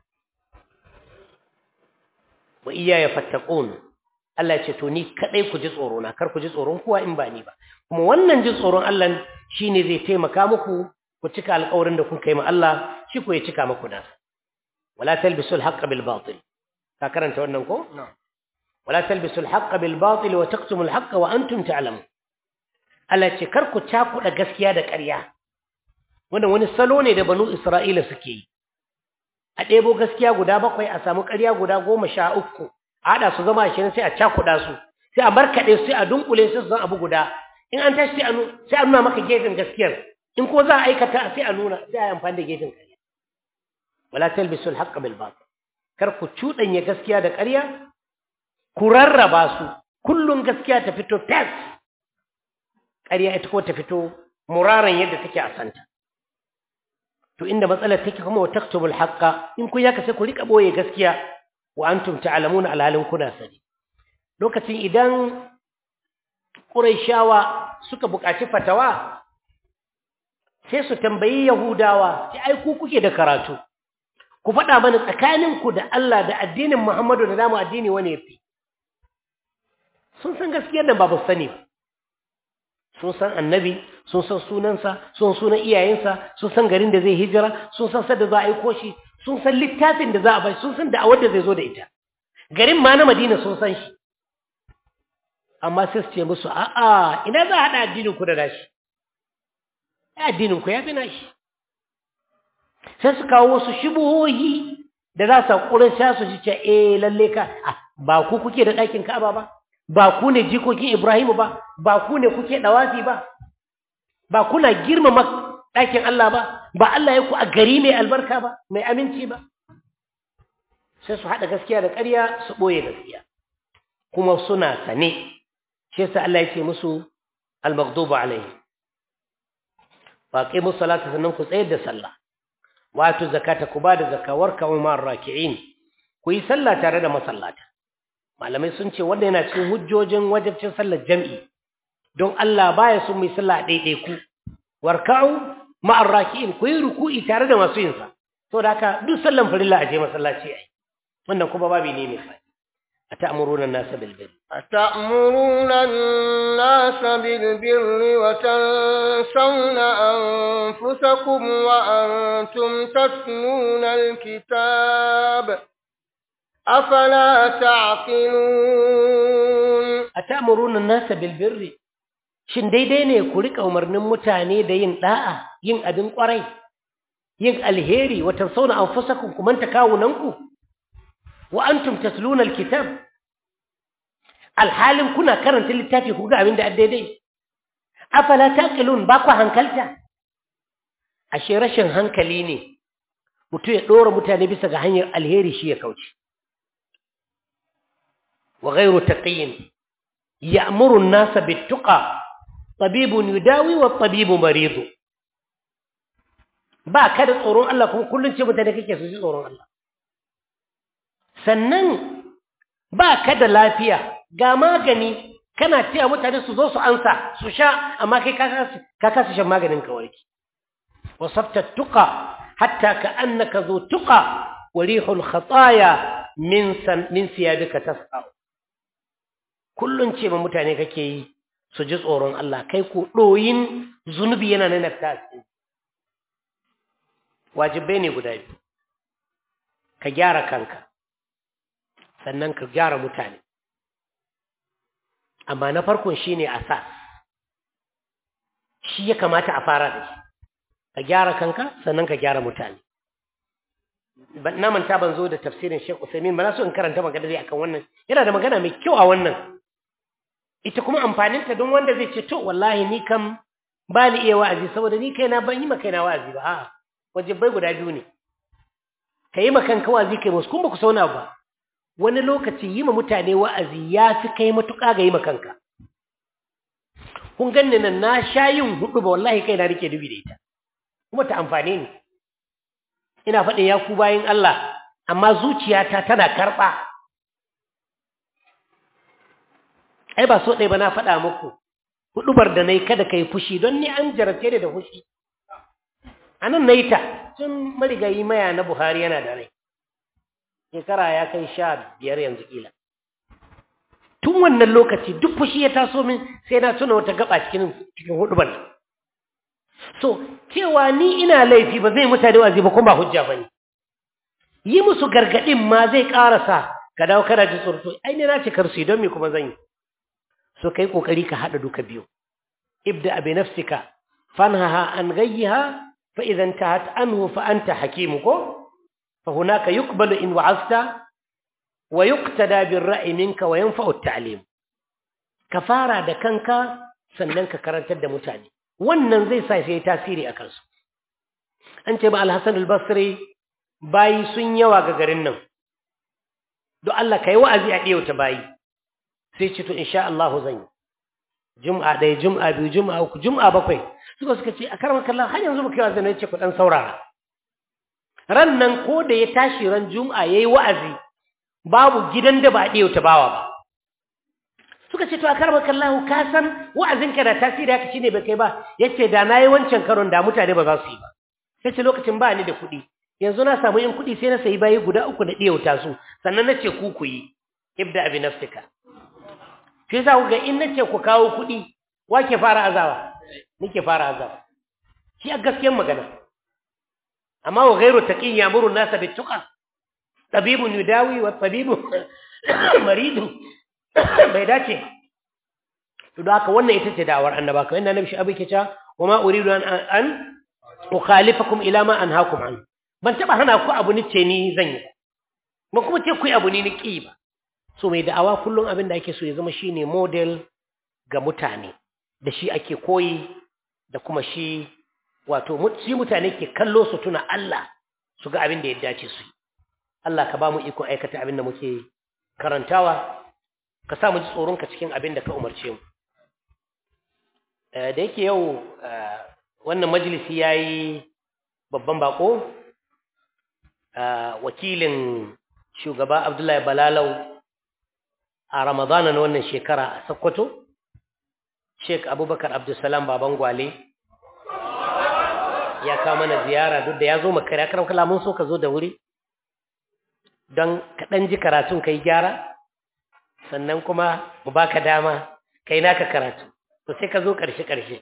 wa iya ya fattaqun Allah ya ce to ni kadai ku ji tsoro na kar ku ji tsoron kowa in ba ni ba kuma wannan ji tsoron Allah shine zai taimaka muku ku cika alƙawarin da kun kai ma Allah shi ko ya cika muku da wala talbisul haqqa bil batil ka karanta wannan ko wala talbisul haqqa bil batil wa taqtumul haqqa wa antum ta'lamun Allah ce kar ku cakuɗa gaskiya da ƙarya wannan wani salo ne da banu Isra'ila suke yi a ɗebo gaskiya guda bakwai a samu ƙarya guda goma sha uku a haɗa su zama ashirin sai a cakuɗa su sai a markaɗe sai a dunkule su zan abu guda in an tashi sai a nuna maka gefen gaskiyar in ko za a aikata sai a nuna sai a yi amfani da gefen ƙarya wala talbisul haqqa bil batil kar ku cuɗanya gaskiya da ƙarya ku rarraba su kullum gaskiya ta fito fes ƙarya ita ko ta fito muraran yadda take a santa to inda matsalar take kuma wa taktubul haqqa in kun yaka sai ku rika boye gaskiya wa antum ta'lamuna alhalin kuna sani lokacin idan quraishawa suka buƙaci fatawa sai su tambayi yahudawa sai ai ku kuke da karatu ku faɗa mana tsakaninku da Allah da addinin Muhammadu da namu addini wani yafi sun san gaskiyar da ba ba sani ba sun san annabi sun san sunansa sun sunan iyayensa sun san garin da zai hijira sun san sadda za a aiko shi sun san littafin da za a bai sun san da'awar da zai zo da ita garin ma na madina sun san shi amma sai su ce musu a'a ina za a haɗa addinin ku da nashi addinin ku ya fi nashi sai su kawo wasu shubuhohi da za su haƙurin sha su ji ce eh lalle ka ba ku kuke da ɗakin Ka'aba ba ba ku ne jikokin Ibrahimu ba ba ku ne kuke dawafi ba ba kuna girmama ɗakin Allah ba ba Allah ya ku a gari mai albarka ba mai aminci ba sai su haɗa gaskiya da ƙarya su ɓoye gaskiya kuma suna sane shi yasa Allah ya ce musu al-maghdubu alaihi wa aqimu salata sannan ku tsayar da sallah wa atu zakata ku ba da zakka warka ma raki'in ku yi sallah tare da masallata malamai sun ce wanda yana cikin hujjojin wajibcin sallar jam'i don Allah baya son mu yi sallah daidai ku warka'u ma'ar raki'in ku yi ruku'i tare da masu yin sa saboda haka duk sallan farilla a je masallaci ai wannan kuma babu ne mai fadi atamuruna an-nasa bil birr أتأمرون الناس بالبر وتنسون أنفسكم وأنتم تتلون الكتاب أفلا تعقلون atamuruna an-nasa bil birr shin daidai ne ku rika umarnin mutane da yin da'a yin abin kwarai yin alheri wa tansawna anfusakum kuma ta kawunanku wa antum tasluna al-kitab alhalin kuna karanta littafi ku ga abin da daidai afala taqilun ba ku hankalta ashe rashin hankali ne mutum ya dora mutane bisa ga hanyar alheri shi ya kauce wa ghayru taqiyin ya'muru an-nasa bit-tuqa tabibun yudawi wa tabibu maridu ba ka da tsoron Allah kuma kullun ce mutane kake su ji tsoron Allah sannan ba ka da lafiya ga magani kana cewa mutane su zo su ansa su sha amma kai ka kasa shan maganin ka warki wasafta tuqa hatta ka annaka zo tuqa wa rihul khataya min san min siyabika tasqa kullun ce ma mutane kake yi su ji tsoron Allah kai ko doyin zunubi yana nan ta wajibai ne guda biyu ka gyara kanka sannan ka gyara mutane amma na farkon shine asas shi ya kamata a fara da shi ka gyara kanka sannan ka gyara mutane na manta ban zo da tafsirin Sheikh Usaimin ba na so in karanta magana dai akan wannan yana da magana mai kyau a wannan ita kuma amfanin ta don wanda zai ce to wallahi ni kam ba ni iya wa'azi saboda ni kaina ban yi ma kaina wa'azi ba a'a wajibai guda biyu ne ka yi ma kanka wa'azi kai musu kun ba ku sauna ba wani lokaci yi ma mutane wa'azi ya fi kai matuƙa ga yi ma kanka. Kun ganni nan na sha yin hudu ba wallahi kai na rike dubi da ita, kuma ta amfane ni. Ina faɗin ya ku bayan Allah, amma zuciyata tana karɓa. Ai, ba so ɗaya ba na faɗa muku, huɗubar da na yi kada ka yi fushi don ni an jarabce da fushi. A nan na yi ta, tun marigayi maya na Buhari yana da rai. shekara ya kai sha biyar yanzu kila tun wannan lokaci duk fushi ya taso min sai na tuna wata gaba cikin cikin hudubar so cewa ni ina laifi ba zai mutane wazi ba kuma ba hujja bane yi musu gargadin ma zai karasa ka dawo kana ji tsorto ai ne na ce karsu don me kuma zan yi so kai kokari ka hada duka biyu ibda bi nafsika fanhaha an ghayyiha fa idan tahat anhu fa anta hakimu ko فهناك يقبل إن وعظت ويقتدى بالرأي منك وينفع التعليم كفارة دكانك سننك كرنت متاني wannan zai sa sai tasiri a kansu an ce ba al-Hasan al-Basri bayi sun yawa ga garin nan don Allah kai wa'azi a diyauta bayi sai ce to insha Allah zan yi jum'a ɗaya jum'a biyu jum'a uku jum'a bakwai suka suka ce a karamar kallon har yanzu muka yi wa'azi ne ce ku dan saurara ran nan ko da ya tashi ran juma'a yayi wa'azi babu gidan da ba ɗaya ta bawa ba suka ce to a karba kallahu ka san wa'azinka da tasiri haka shine bai kai ba yace da nayi wancan karon da mutane ba za su yi ba yace lokacin ba ni da kuɗi yanzu na samu yin kuɗi sai na sayi bayi guda uku da ɗiyauta su sannan na ce ku ku yi ibda abi nafsika shi yasa ku ga in nace ku kawo kuɗi wa ke fara azawa nike fara azawa shi a gaskiyar magana amma wa ghairu taqin ya'muru an-nasa bit-tuqa tabibun yudawi wa tabibu maridun bai dace to da haka wannan ita ce da'awar annaba kamar inda nabi shi ke cewa wa ma uridu an an ukhalifakum ila ma anhaakum an ban taba hana ku abu ni ce ni zan yi ba kuma ce ku yi abu ni ni ki ba so mai da'awa kullum abin da ake so ya zama shine model ga mutane da shi ake koyi da kuma shi wato shi mutane ke kallo su tuna Allah su ga abin da ya dace su yi Allah ka ba mu iko aikata abin da muke karantawa ka sa mu ji tsoronka cikin abin da ka umarce mu da yake yau wannan majalisi ya yi babban bako wakilin shugaba abdullahi balalau a ramadana na wannan shekara a sokoto sheik abubakar abdulsalam baban gwale ya kawo mana ziyara duk da ya zo makare ya karamkala mun so ka zo da wuri don kaɗan ji karatun ka yi gyara sannan kuma mu baka dama kai naka karatu to sai ka zo ƙarshe-ƙarshe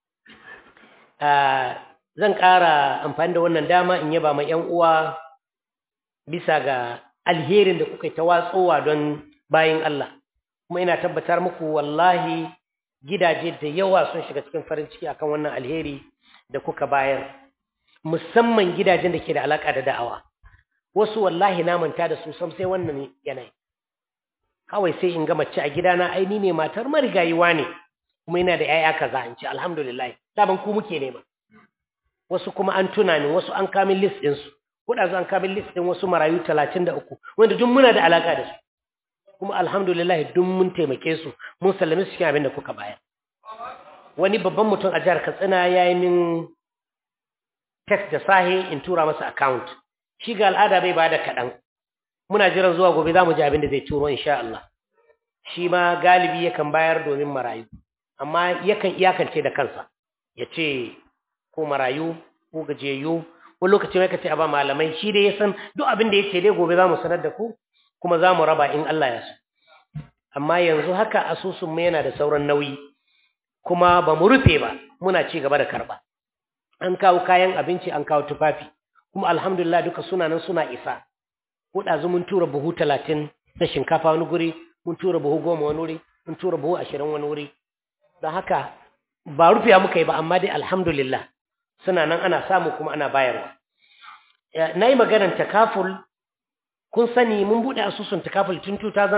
zan ƙara amfani da wannan dama in yaba ma 'yan uwa bisa ga alherin da kuka yi ta watsowa don bayin Allah kuma ina tabbatar muku wallahi gidaje da yawa sun shiga cikin farin ciki akan wannan alheri da kuka bayar musamman gidajen da ke da alaka da da'awa wasu wallahi na manta da su sam sai wannan yanayi kawai sai in ga mace a gidana aini ne matar marigayiwa ne kuma yana da yaya kaza in ce alhamdulillah daban ku muke nema wasu kuma an tuna ni wasu an kamin list din su kuɗa an kamin list din wasu marayu 33 wanda duk muna da alaka da su kuma alhamdulillah duk mun taimake su mun sallame su cikin abin da kuka bayar wani babban mutum a jihar Katsina ya yi min text da sahi in tura masa account shi ga al'ada bai bada kaɗan muna jiran zuwa gobe za mu ji abin da zai turo insha Allah shi ma galibi yakan bayar domin marayu amma yakan iyakance da kansa ya ce ko marayu ko gajiyayyu wani lokaci mai kace a ba malamai shi dai ya san duk abin da ya ce dai gobe za mu sanar da ku kuma za mu raba in Allah ya so amma yanzu haka asusun mu yana da sauran nauyi kuma ba mu rufe ba muna ci gaba da karba an kawo kayan abinci an kawo tufafi kuma alhamdulillah duka suna nan suna isa ko ɗazu mun tura buhu talatin na shinkafa wani guri mun tura buhu goma wani wuri mun tura buhu ashirin wani wuri don haka ba rufiya muka yi ba amma dai alhamdulillah suna nan ana samu kuma ana bayarwa na yi maganar takaful kun sani mun buɗe asusun takaful tun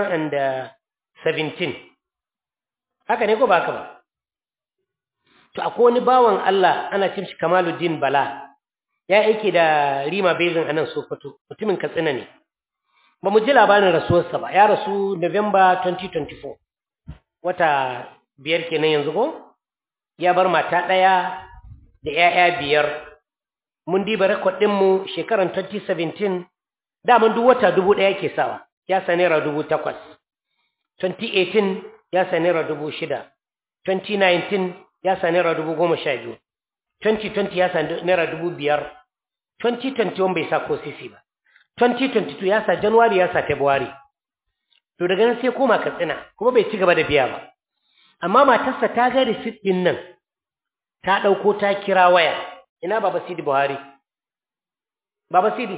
2017 haka ne ko ba haka ba to akwai wani bawan Allah ana cin shi Kamaluddin Bala ya aike da Rima Basin a nan Sokoto mutumin Katsina ne ba mu ji labarin rasuwarsa ba ya rasu November 2024 wata biyar kenan yanzu ko ya bar mata ɗaya da ‘ya'ya biyar mun diba rekod ɗinmu shekarar 2017 daman duk wata dubu ɗaya ke sawa ya sa naira dubu takwas 2018 ya sa naira dubu shida 2019 ya sa naira dubu goma sha biyu 2020 ya sa naira dubu biyar 2021 bai sa ko sisi ba 2022 ya sa januwari ya sa february to daga nan sai koma katsina kuma bai ci gaba da biya ba amma matarsa ta ga receipt din nan ta ɗauko ta kira waya ina baba sidi buhari baba sidi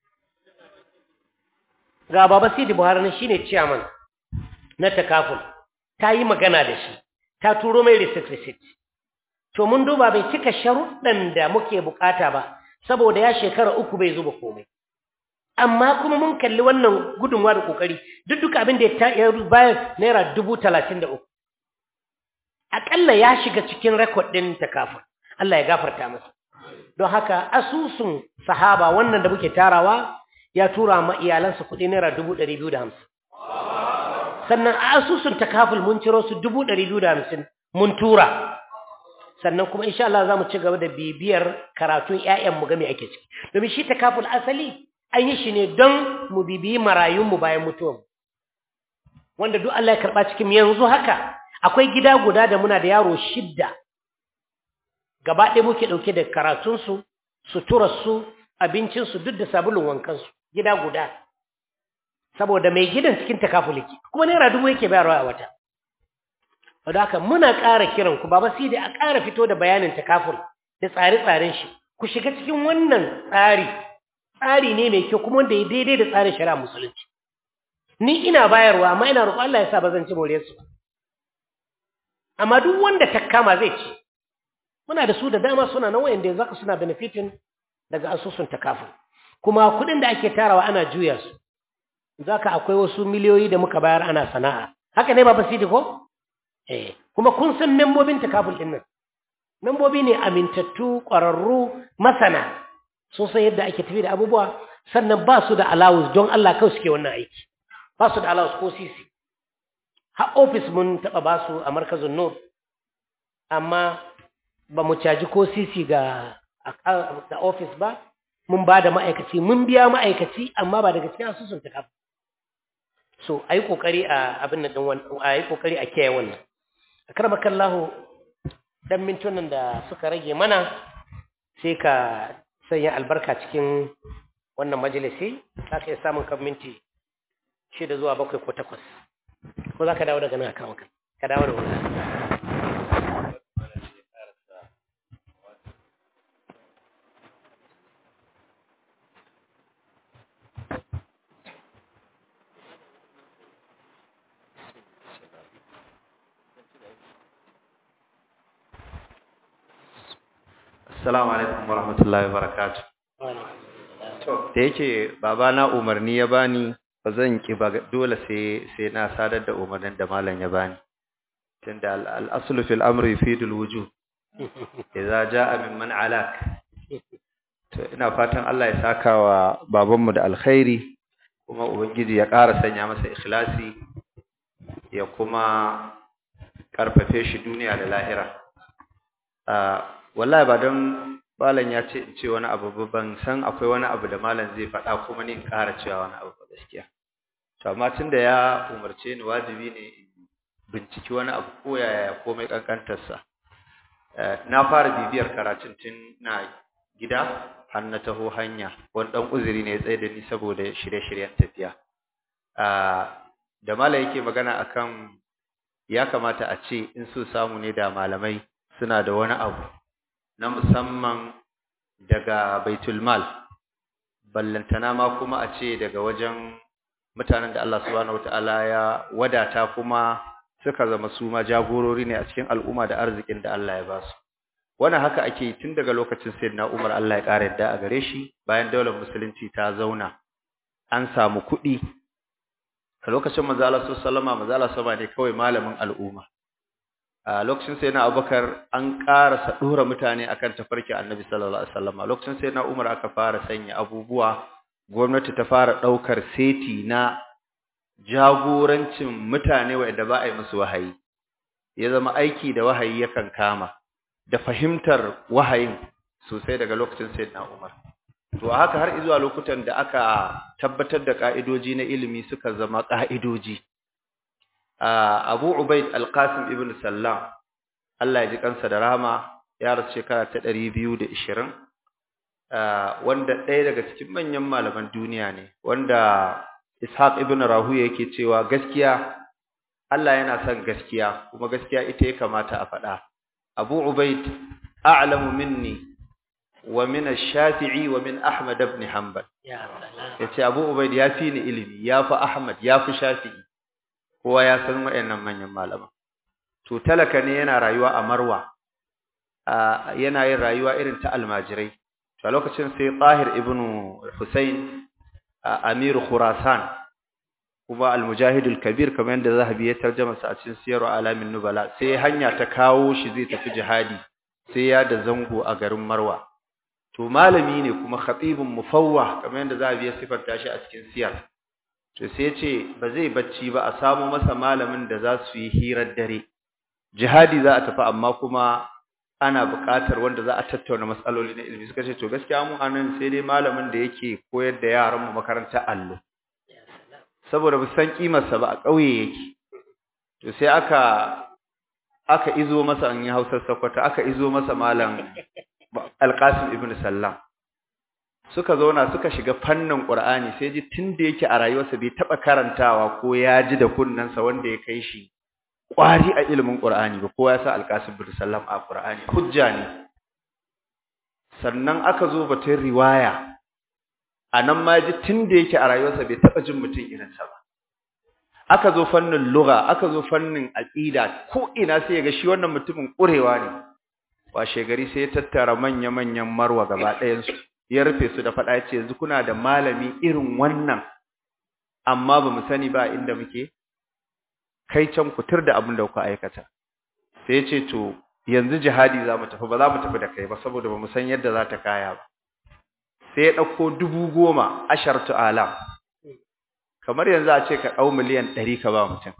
ga baba sidi buhari na shine chairman na takaful ta yi magana da shi ta turo mai receipt receipt to mun duba bai cika sharuɗan da muke bukata ba saboda ya shekara uku bai zuba komai amma kuma mun kalli wannan gudunwa da kokari duk duka abin da ya bayar naira dubu talatin da uku aƙalla ya shiga cikin rekod ɗin takaful Allah ya gafarta masa don haka asusun sahaba wannan da muke tarawa ya tura ma iyalansa kuɗi naira dubu ɗari biyu da hamsin sannan a asusun takaful mun ciro su dubu ɗari biyu da hamsin mun tura sannan kuma insha Allah za mu ci gaba da bibiyar karatun ‘ya'yanmu game ake ciki domin shi takaful asali an yi shi ne don mu bibiyi marayunmu bayan mutuwanmu wanda duk Allah ya karɓa cikin yanzu haka akwai gida guda da muna da yaro shidda gaba ɗaya muke ɗauke da karatunsu suturarsu abincinsu duk da sabulun wankansu gida guda saboda mai gidan cikin takafuliki kuma naira dubu yake bayarwa a wata wadda haka muna ƙara kiran ku baba sai da a ƙara fito da bayanin takaful da tsare-tsaren shi ku shiga cikin wannan tsari tsari ne mai kyau kuma wanda ya daidai da tsarin shari'a musulunci ni ina bayarwa amma ina roƙon Allah ya sa ba zan ci moriyarsu ba amma duk wanda ta kama zai ci muna da su da dama suna nan wayanda zaka suna benefitin daga asusun takaful kuma kudin da ake tarawa ana juya su zaka akwai wasu miliyoyi da muka bayar ana sana'a haka ne ba basidi ko eh kuma kun san membobin takaful din nan membobi ne amintattu ƙwararru masana sun san yadda ake tafi da abubuwa sannan ba su da allowance don Allah kawai suke wannan aiki ba su da allowance ko sisi har office mun taɓa ba su a markazin nur amma ba mu caji ko sisi ga da office ba mun ba da ma'aikaci mun biya ma'aikaci amma ba daga cikin asusun ta kafa so a yi ƙoƙari a abin da a yi ƙoƙari a kiyaye wannan a karɓar kallahu dan mintunan da suka rage mana sai ka sanya albarka cikin wannan majalisi za ka iya samun kan minti shida zuwa bakwai ko takwas ko za ka dawo daga nan a kawo ka dawo da wani Assalamu alaikum warahmatullahi wabarakatuh. To, da yake babana umarni ya bani ba zan ki ba dole sai sai na sadar da umarnin da malam ya bani. Tunda al-aslu fil amri yufidul wujub. Idza jaa min man alak. To ina fatan Allah ya saka wa babanmu da alkhairi kuma ubangiji ya ƙara sanya masa ikhlasi ya kuma karfafe shi duniya da lahira. wallahi ba don malam ya ce in ce wani abu ba ban san akwai wani abu da malam zai faɗa kuma ni in ƙara cewa wani abu ba gaskiya to amma tunda ya umarce ni wajibi ne in binciki wani abu ko yaya komai kankantarsa na fara bibiyar karatun tun na gida har na taho hanya wani ɗan uzuri ne ya tsaye da ni saboda shirye-shiryen tafiya da malam yake magana akan ya kamata a ce in so samu ne da malamai suna da wani abu na musamman daga baitul mal ballantana ma kuma a ce daga wajen mutanen da Allah subhanahu wataala ya wadata kuma suka zama su ma jagorori ne a cikin al'umma da arzikin da Allah ya ba su wannan haka ake tun daga lokacin sayyidina Umar Allah ya ƙara yadda a gare shi bayan daular musulunci ta zauna an samu kuɗi a lokacin manzo Allah sallallahu alaihi wasallam manzo Allah sama ne kawai malamin al'umma a lokacin sai na abubakar an ƙarasa ɗora mutane akan tafarki annabi sallallahu alaihi wasallam a lokacin sai na umar aka fara sanya abubuwa gwamnati ta fara ɗaukar seti na jagorancin mutane wanda ba a yi musu wahayi ya zama aiki da wahayi yakan kama da fahimtar wahayin sosai daga lokacin sai na umar to a haka har zuwa lokutan da aka tabbatar da ka'idoji na ilimi suka zama ka'idoji Abu Ubaid Al-Qasim ibn Sallam Allah ya ji kansa da rahama ya rasu shekara ta 220 wanda ɗaya daga cikin manyan malaman duniya ne wanda Ishaq ibn Rahuya yake cewa gaskiya Allah yana son gaskiya kuma gaskiya ita ya kamata a faɗa Abu Ubaid a'lamu minni wa min ash-Shafi'i wa min Ahmad ibn Hanbal yace Abu Ubaid ya fi ni ilimi ya fi Ahmad ya fi Shafi'i kowa ya san waɗannan manyan malaman to talaka ne yana rayuwa a Marwa yana yin rayuwa irin ta almajirai to lokacin sai Tahir ibn Hussein Amir Khurasan kuma al-Mujahid al-Kabir kamar yadda Zahabi ya tarjama sa a cikin Siyar Alamin Nubala sai hanya ta kawo shi zai tafi jihadi sai ya da zango a garin Marwa to malami ne kuma khatibun mufawwah kamar yadda Zahabi ya sifanta shi a cikin Siyar to sai ce ba zai bacci ba a samu masa malamin da za su yi hirar dare jihadi za a tafi amma kuma ana buƙatar wanda za a tattauna matsaloli na ilimi suka ce to gaskiya mu anan sai dai malamin da yake koyar da yaran mu makarantar allo saboda ba san kimarsa ba a ƙauye yake to sai aka aka izo masa an yi Hausar Sokoto aka izo masa malam Alqasim ibn Sallam suka zauna suka shiga fannin Qur'ani sai ji tunda yake a rayuwarsa bai taba karantawa ko ya ji da kunnansa wanda ya kai shi kwari a ilimin Qur'ani ba kowa ya sa Al-Qasim bin Sallam a Qur'ani hujja ne sannan aka zo batun riwaya anan ma ji tunda yake a rayuwarsa bai taba jin mutum irin sa ba aka zo fannin lugha aka zo fannin aqida ko ina sai ga shi wannan mutumin kurewa ne washe gari sai ya tattara manya manyan marwa gaba ɗayan su ya rufe su da faɗa ya ce yanzu kuna da malami irin wannan amma ba mu sani ba inda muke kai can kutur da abin da kuka aikata sai ya ce to yanzu jihadi za mu tafi ba za mu tafi da kai ba saboda ba mu san yadda za ta kaya ba sai ya ɗauko dubu goma ashartu alam kamar yanzu a ce ka ɗau miliyan ɗari ka ba mutum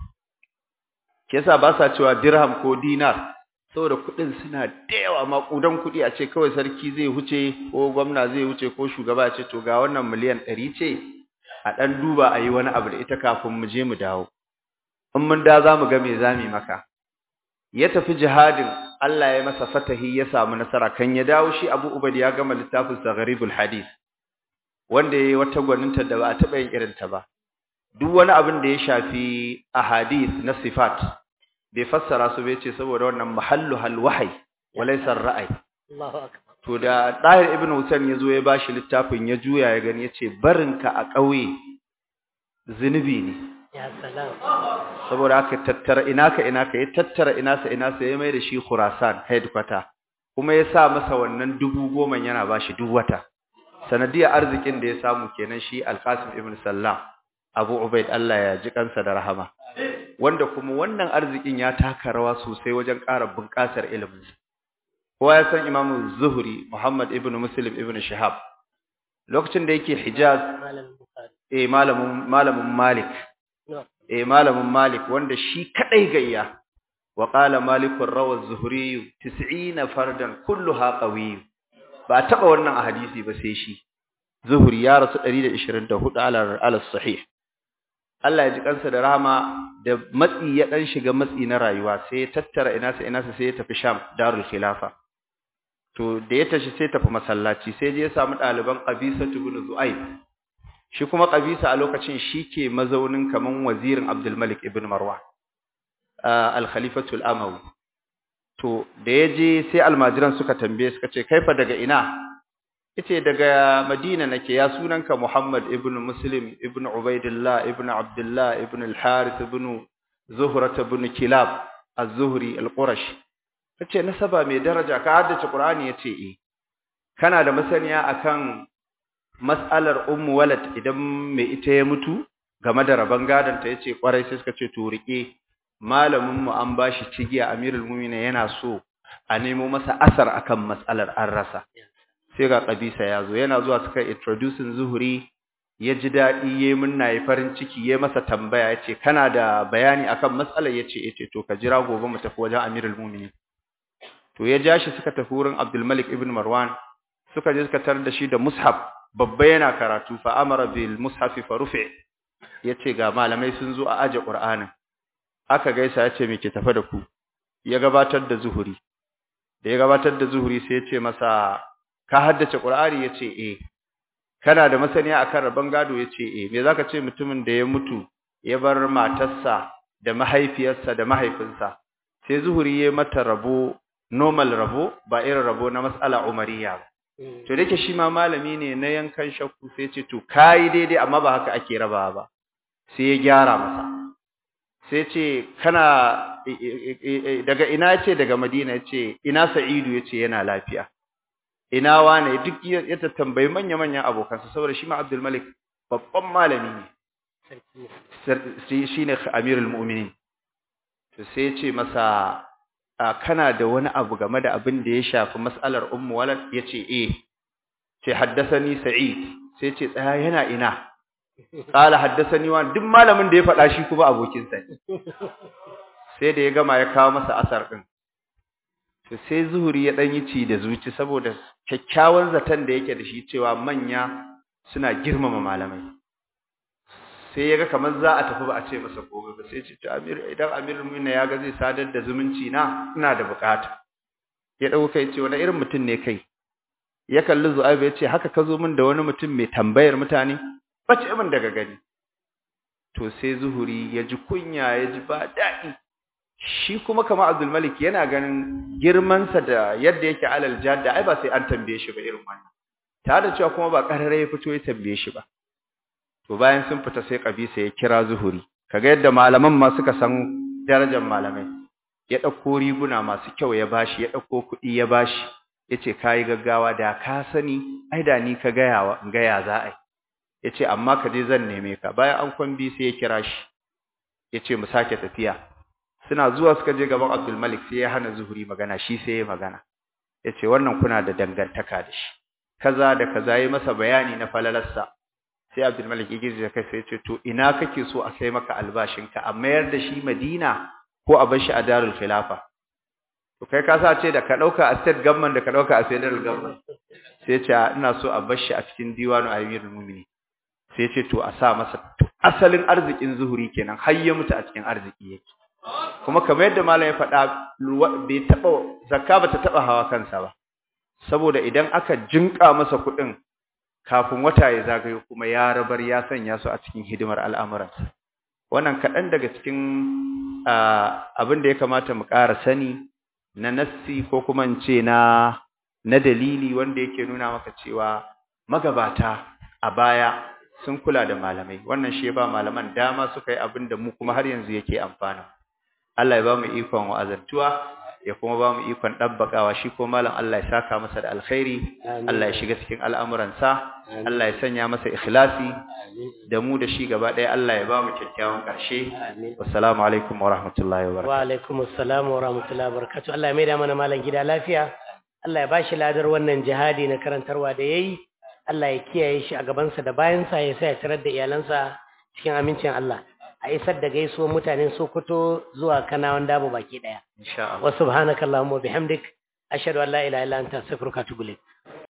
ke yasa ba sa cewa dirham ko dinar saboda kuɗin suna da yawa maƙudan kuɗi a ce kawai sarki zai huce ko gwamna zai huce ko shugaba ce to ga wannan miliyan ɗari ce a ɗan duba a yi wani abu da ita kafin mu je mu dawo in mun da za mu ga me za mu yi maka ya tafi jihadin Allah ya masa fatahi ya samu nasara kan ya dawo shi Abu Ubaid ya gama littafin sa Gharibul Hadith wanda yayi wata gwaninta da ba a taba yin irin ta ba duk wani abin da ya shafi ahadith na sifat bai fassara su bai ce saboda wannan mahallu hal wahyi walaysa ra'ayi Allahu akbar to da Tahir ibn Hussein ya zo ya bashi littafin ya juya ya gani yace barinka a ƙauye zinubi ne ya salam saboda haka tattara ina ka ina ka ya tattara ina sa ina sa ya mai da shi Khurasan headquarter kuma ya sa masa wannan dubu goma yana bashi duk wata sanadiyar arzikin da ya samu kenan shi Al-Qasim ibn Sallam Abu Ubaid Allah ya ji kansa da rahama wanda kuma wannan arzikin ya taka rawa sosai wajen ƙara bunƙasar ilimin kowa ya san Imam Zuhri Muhammad ibn Muslim ibn Shihab lokacin da yake Hijaz malam bukhari eh malamin malamin Malik no eh malamin Malik wanda shi kadai gayya wa qala Malik rawa az-Zuhri 90 fardan kulluha qawiy ba taba wannan a hadisi ba sai shi Zuhri ya rasu 124 ala ala sahih Allah ya ji kansa da rahama da matsi ya dan shiga matsi na rayuwa sai ya tattara ina sa ina sa sai ya tafi Sham Darul Khilafa to da ya tashi sai tafi masallaci sai je ya samu ɗaliban Qabisa ibn Zu'aib shi kuma Qabisa a lokacin shike mazaunin kaman wazirin Abdul Malik ibn Marwan al-Khalifatu al-Amawi to da ya je sai almajiran suka tambaye suka ce kaifa daga ina yace daga Madina nake ya sunanka Muhammad ibn Muslim ibn Ubaidillah ibn Abdullah ibn al-Harith ibn Zuhra ibn Kilab az-Zuhri al-Qurashi tace nasaba mai daraja ka haddace Qur'ani yace eh kana da masaniya akan mas'alar ummu walad idan mai ita ya mutu game da raban gadon ta yace kwarai sai suka ce to rike malamin mu an bashi cigiya Amirul Mu'minin yana so a nemo masa asar akan mas'alar an rasa sai ga kabisa ya zo yana zuwa suka introducing zuhuri ya ji daɗi ya yi munna ya farin ciki ya masa tambaya ya ce kana da bayani akan matsalar ya ce ce to ka jira gobe mu tafi wajen amirul muminin to ya ja shi suka tafi wurin abdulmalik ibn marwan suka je suka tarar da shi da mushaf babba yana karatu fa amara bil mushafi fa rufi ya ce ga malamai sun zo a aje qur'anin aka gaisa ya ce me ke tafe da ku ya gabatar da zuhuri da ya gabatar da zuhuri sai ya ce masa ka haddace Qur'ani yace eh kana da masaniya akan rabon gado yace eh me zaka ce mutumin da ya mutu ya bar matarsa da mahaifiyarsa da mahaifinsa sai zuhuri ya mata rabo normal rabo ba irin rabo na mas'ala umariya ba to dake shi ma malami ne na yankan shakku sai ce to kai daidai amma ba haka ake rabawa ba sai ya gyara masa sai ce kana daga ina yace daga Madina yace ina Sa'idu yace yana lafiya ina wane duk ya tambayi manya-manyan abokansa saboda shi ma Abdul Malik babban malami ne shi ne Amirul Mu'minin to sai ya ce masa kana da wani abu game da abin da ya shafi mas'alar Ummu Walad yace eh ce haddathani Sa'id sai ce tsaya yana ina qala haddathani wa duk malamin da ya faɗa shi kuma abokin sa sai da ya gama ya kawo masa asar din to sai zuhuri ya dan yi ci da zuci saboda kyakkyawan zaton da yake da shi cewa manya suna girmama malamai sai yaga kamar za a tafi ba a ce masa komai ba sai ce to amir idan amirul mu'minin ya ga zai sadar da zumunci na ina da bukata ya dauka kai ce wani irin mutum ne kai ya kalli zu'aib ya ce haka ka zo min da wani mutum mai tambayar mutane bace min daga gani to sai zuhuri ya ji kunya ya ji ba daɗi shi kuma kama Abdul Malik yana ganin girmansa da yadda yake alal jadda ai ba sai an tambaye shi ba irin wannan tare da cewa kuma ba karare ya fito ya tambaye shi ba to bayan sun fita sai kabisa ya kira zuhuri kaga yadda malaman ma suka san darajar malamai ya dauko riguna masu kyau ya bashi ya dauko kuɗi ya bashi yace kai gaggawa da ka sani ai da ni ka gayawa gaya za ai yace amma ka je zan neme ka bayan an kwambi sai ya kira shi yace mu sake tafiya suna zuwa suka je gaban Abdul Malik sai ya hana Zuhri magana shi sai ya magana yace wannan kuna da dangantaka da shi kaza da kaza yi masa bayani na falalarsa sai Abdul Malik ya girgiza kai sai yace to ina kake so a kai maka albashinka a mayar da shi Madina ko a bar shi a Darul Khilafa to kai ka sa ce da ka dauka a state government da ka dauka a federal government sai ce ina so a bar shi a cikin diwanu amirul mu'minin sai ce to a sa masa asalin arzikin zuhuri kenan har ya mutu a cikin arziki yake kuma kamar yadda malam ya faɗa bai taba zakka ba ta taba hawa kansa ba saboda idan aka jinka masa kuɗin kafin wata ya zagayo kuma ya rabar ya sanya su a cikin hidimar al'amuransa wannan kaɗan daga cikin abin da ya kamata mu ƙara sani na nassi ko kuma in ce na na dalili wanda yake nuna maka cewa magabata a baya sun kula da malamai wannan shi ba malaman dama suka yi abin da mu kuma har yanzu yake amfana Allah ya ba mu ikon wa'azantuwa ya kuma ba mu ikon dabbakawa shi ko malam Allah ya saka masa da alkhairi Allah ya shiga cikin al'amuransa Allah ya sanya masa ikhlasi da mu da shi gaba ɗaya Allah ya ba mu kyakkyawan ƙarshe wassalamu alaikum wa rahmatullahi wa barakatuh wa alaikum assalam wa rahmatullahi wa barakatuh Allah ya maida mana malam gida lafiya Allah ya bashi ladar wannan jihadi na karantarwa da yayi Allah ya kiyaye shi a gabansa da bayansa ya sa ya tarar da iyalansa cikin amincin Allah a isar da gaisuwar mutanen Sokoto zuwa Kanawan Dabo baki daya insha Allah wa subhanakallahumma bihamdik ashhadu an la ilaha illa anta astaghfiruka wa atubu ilayk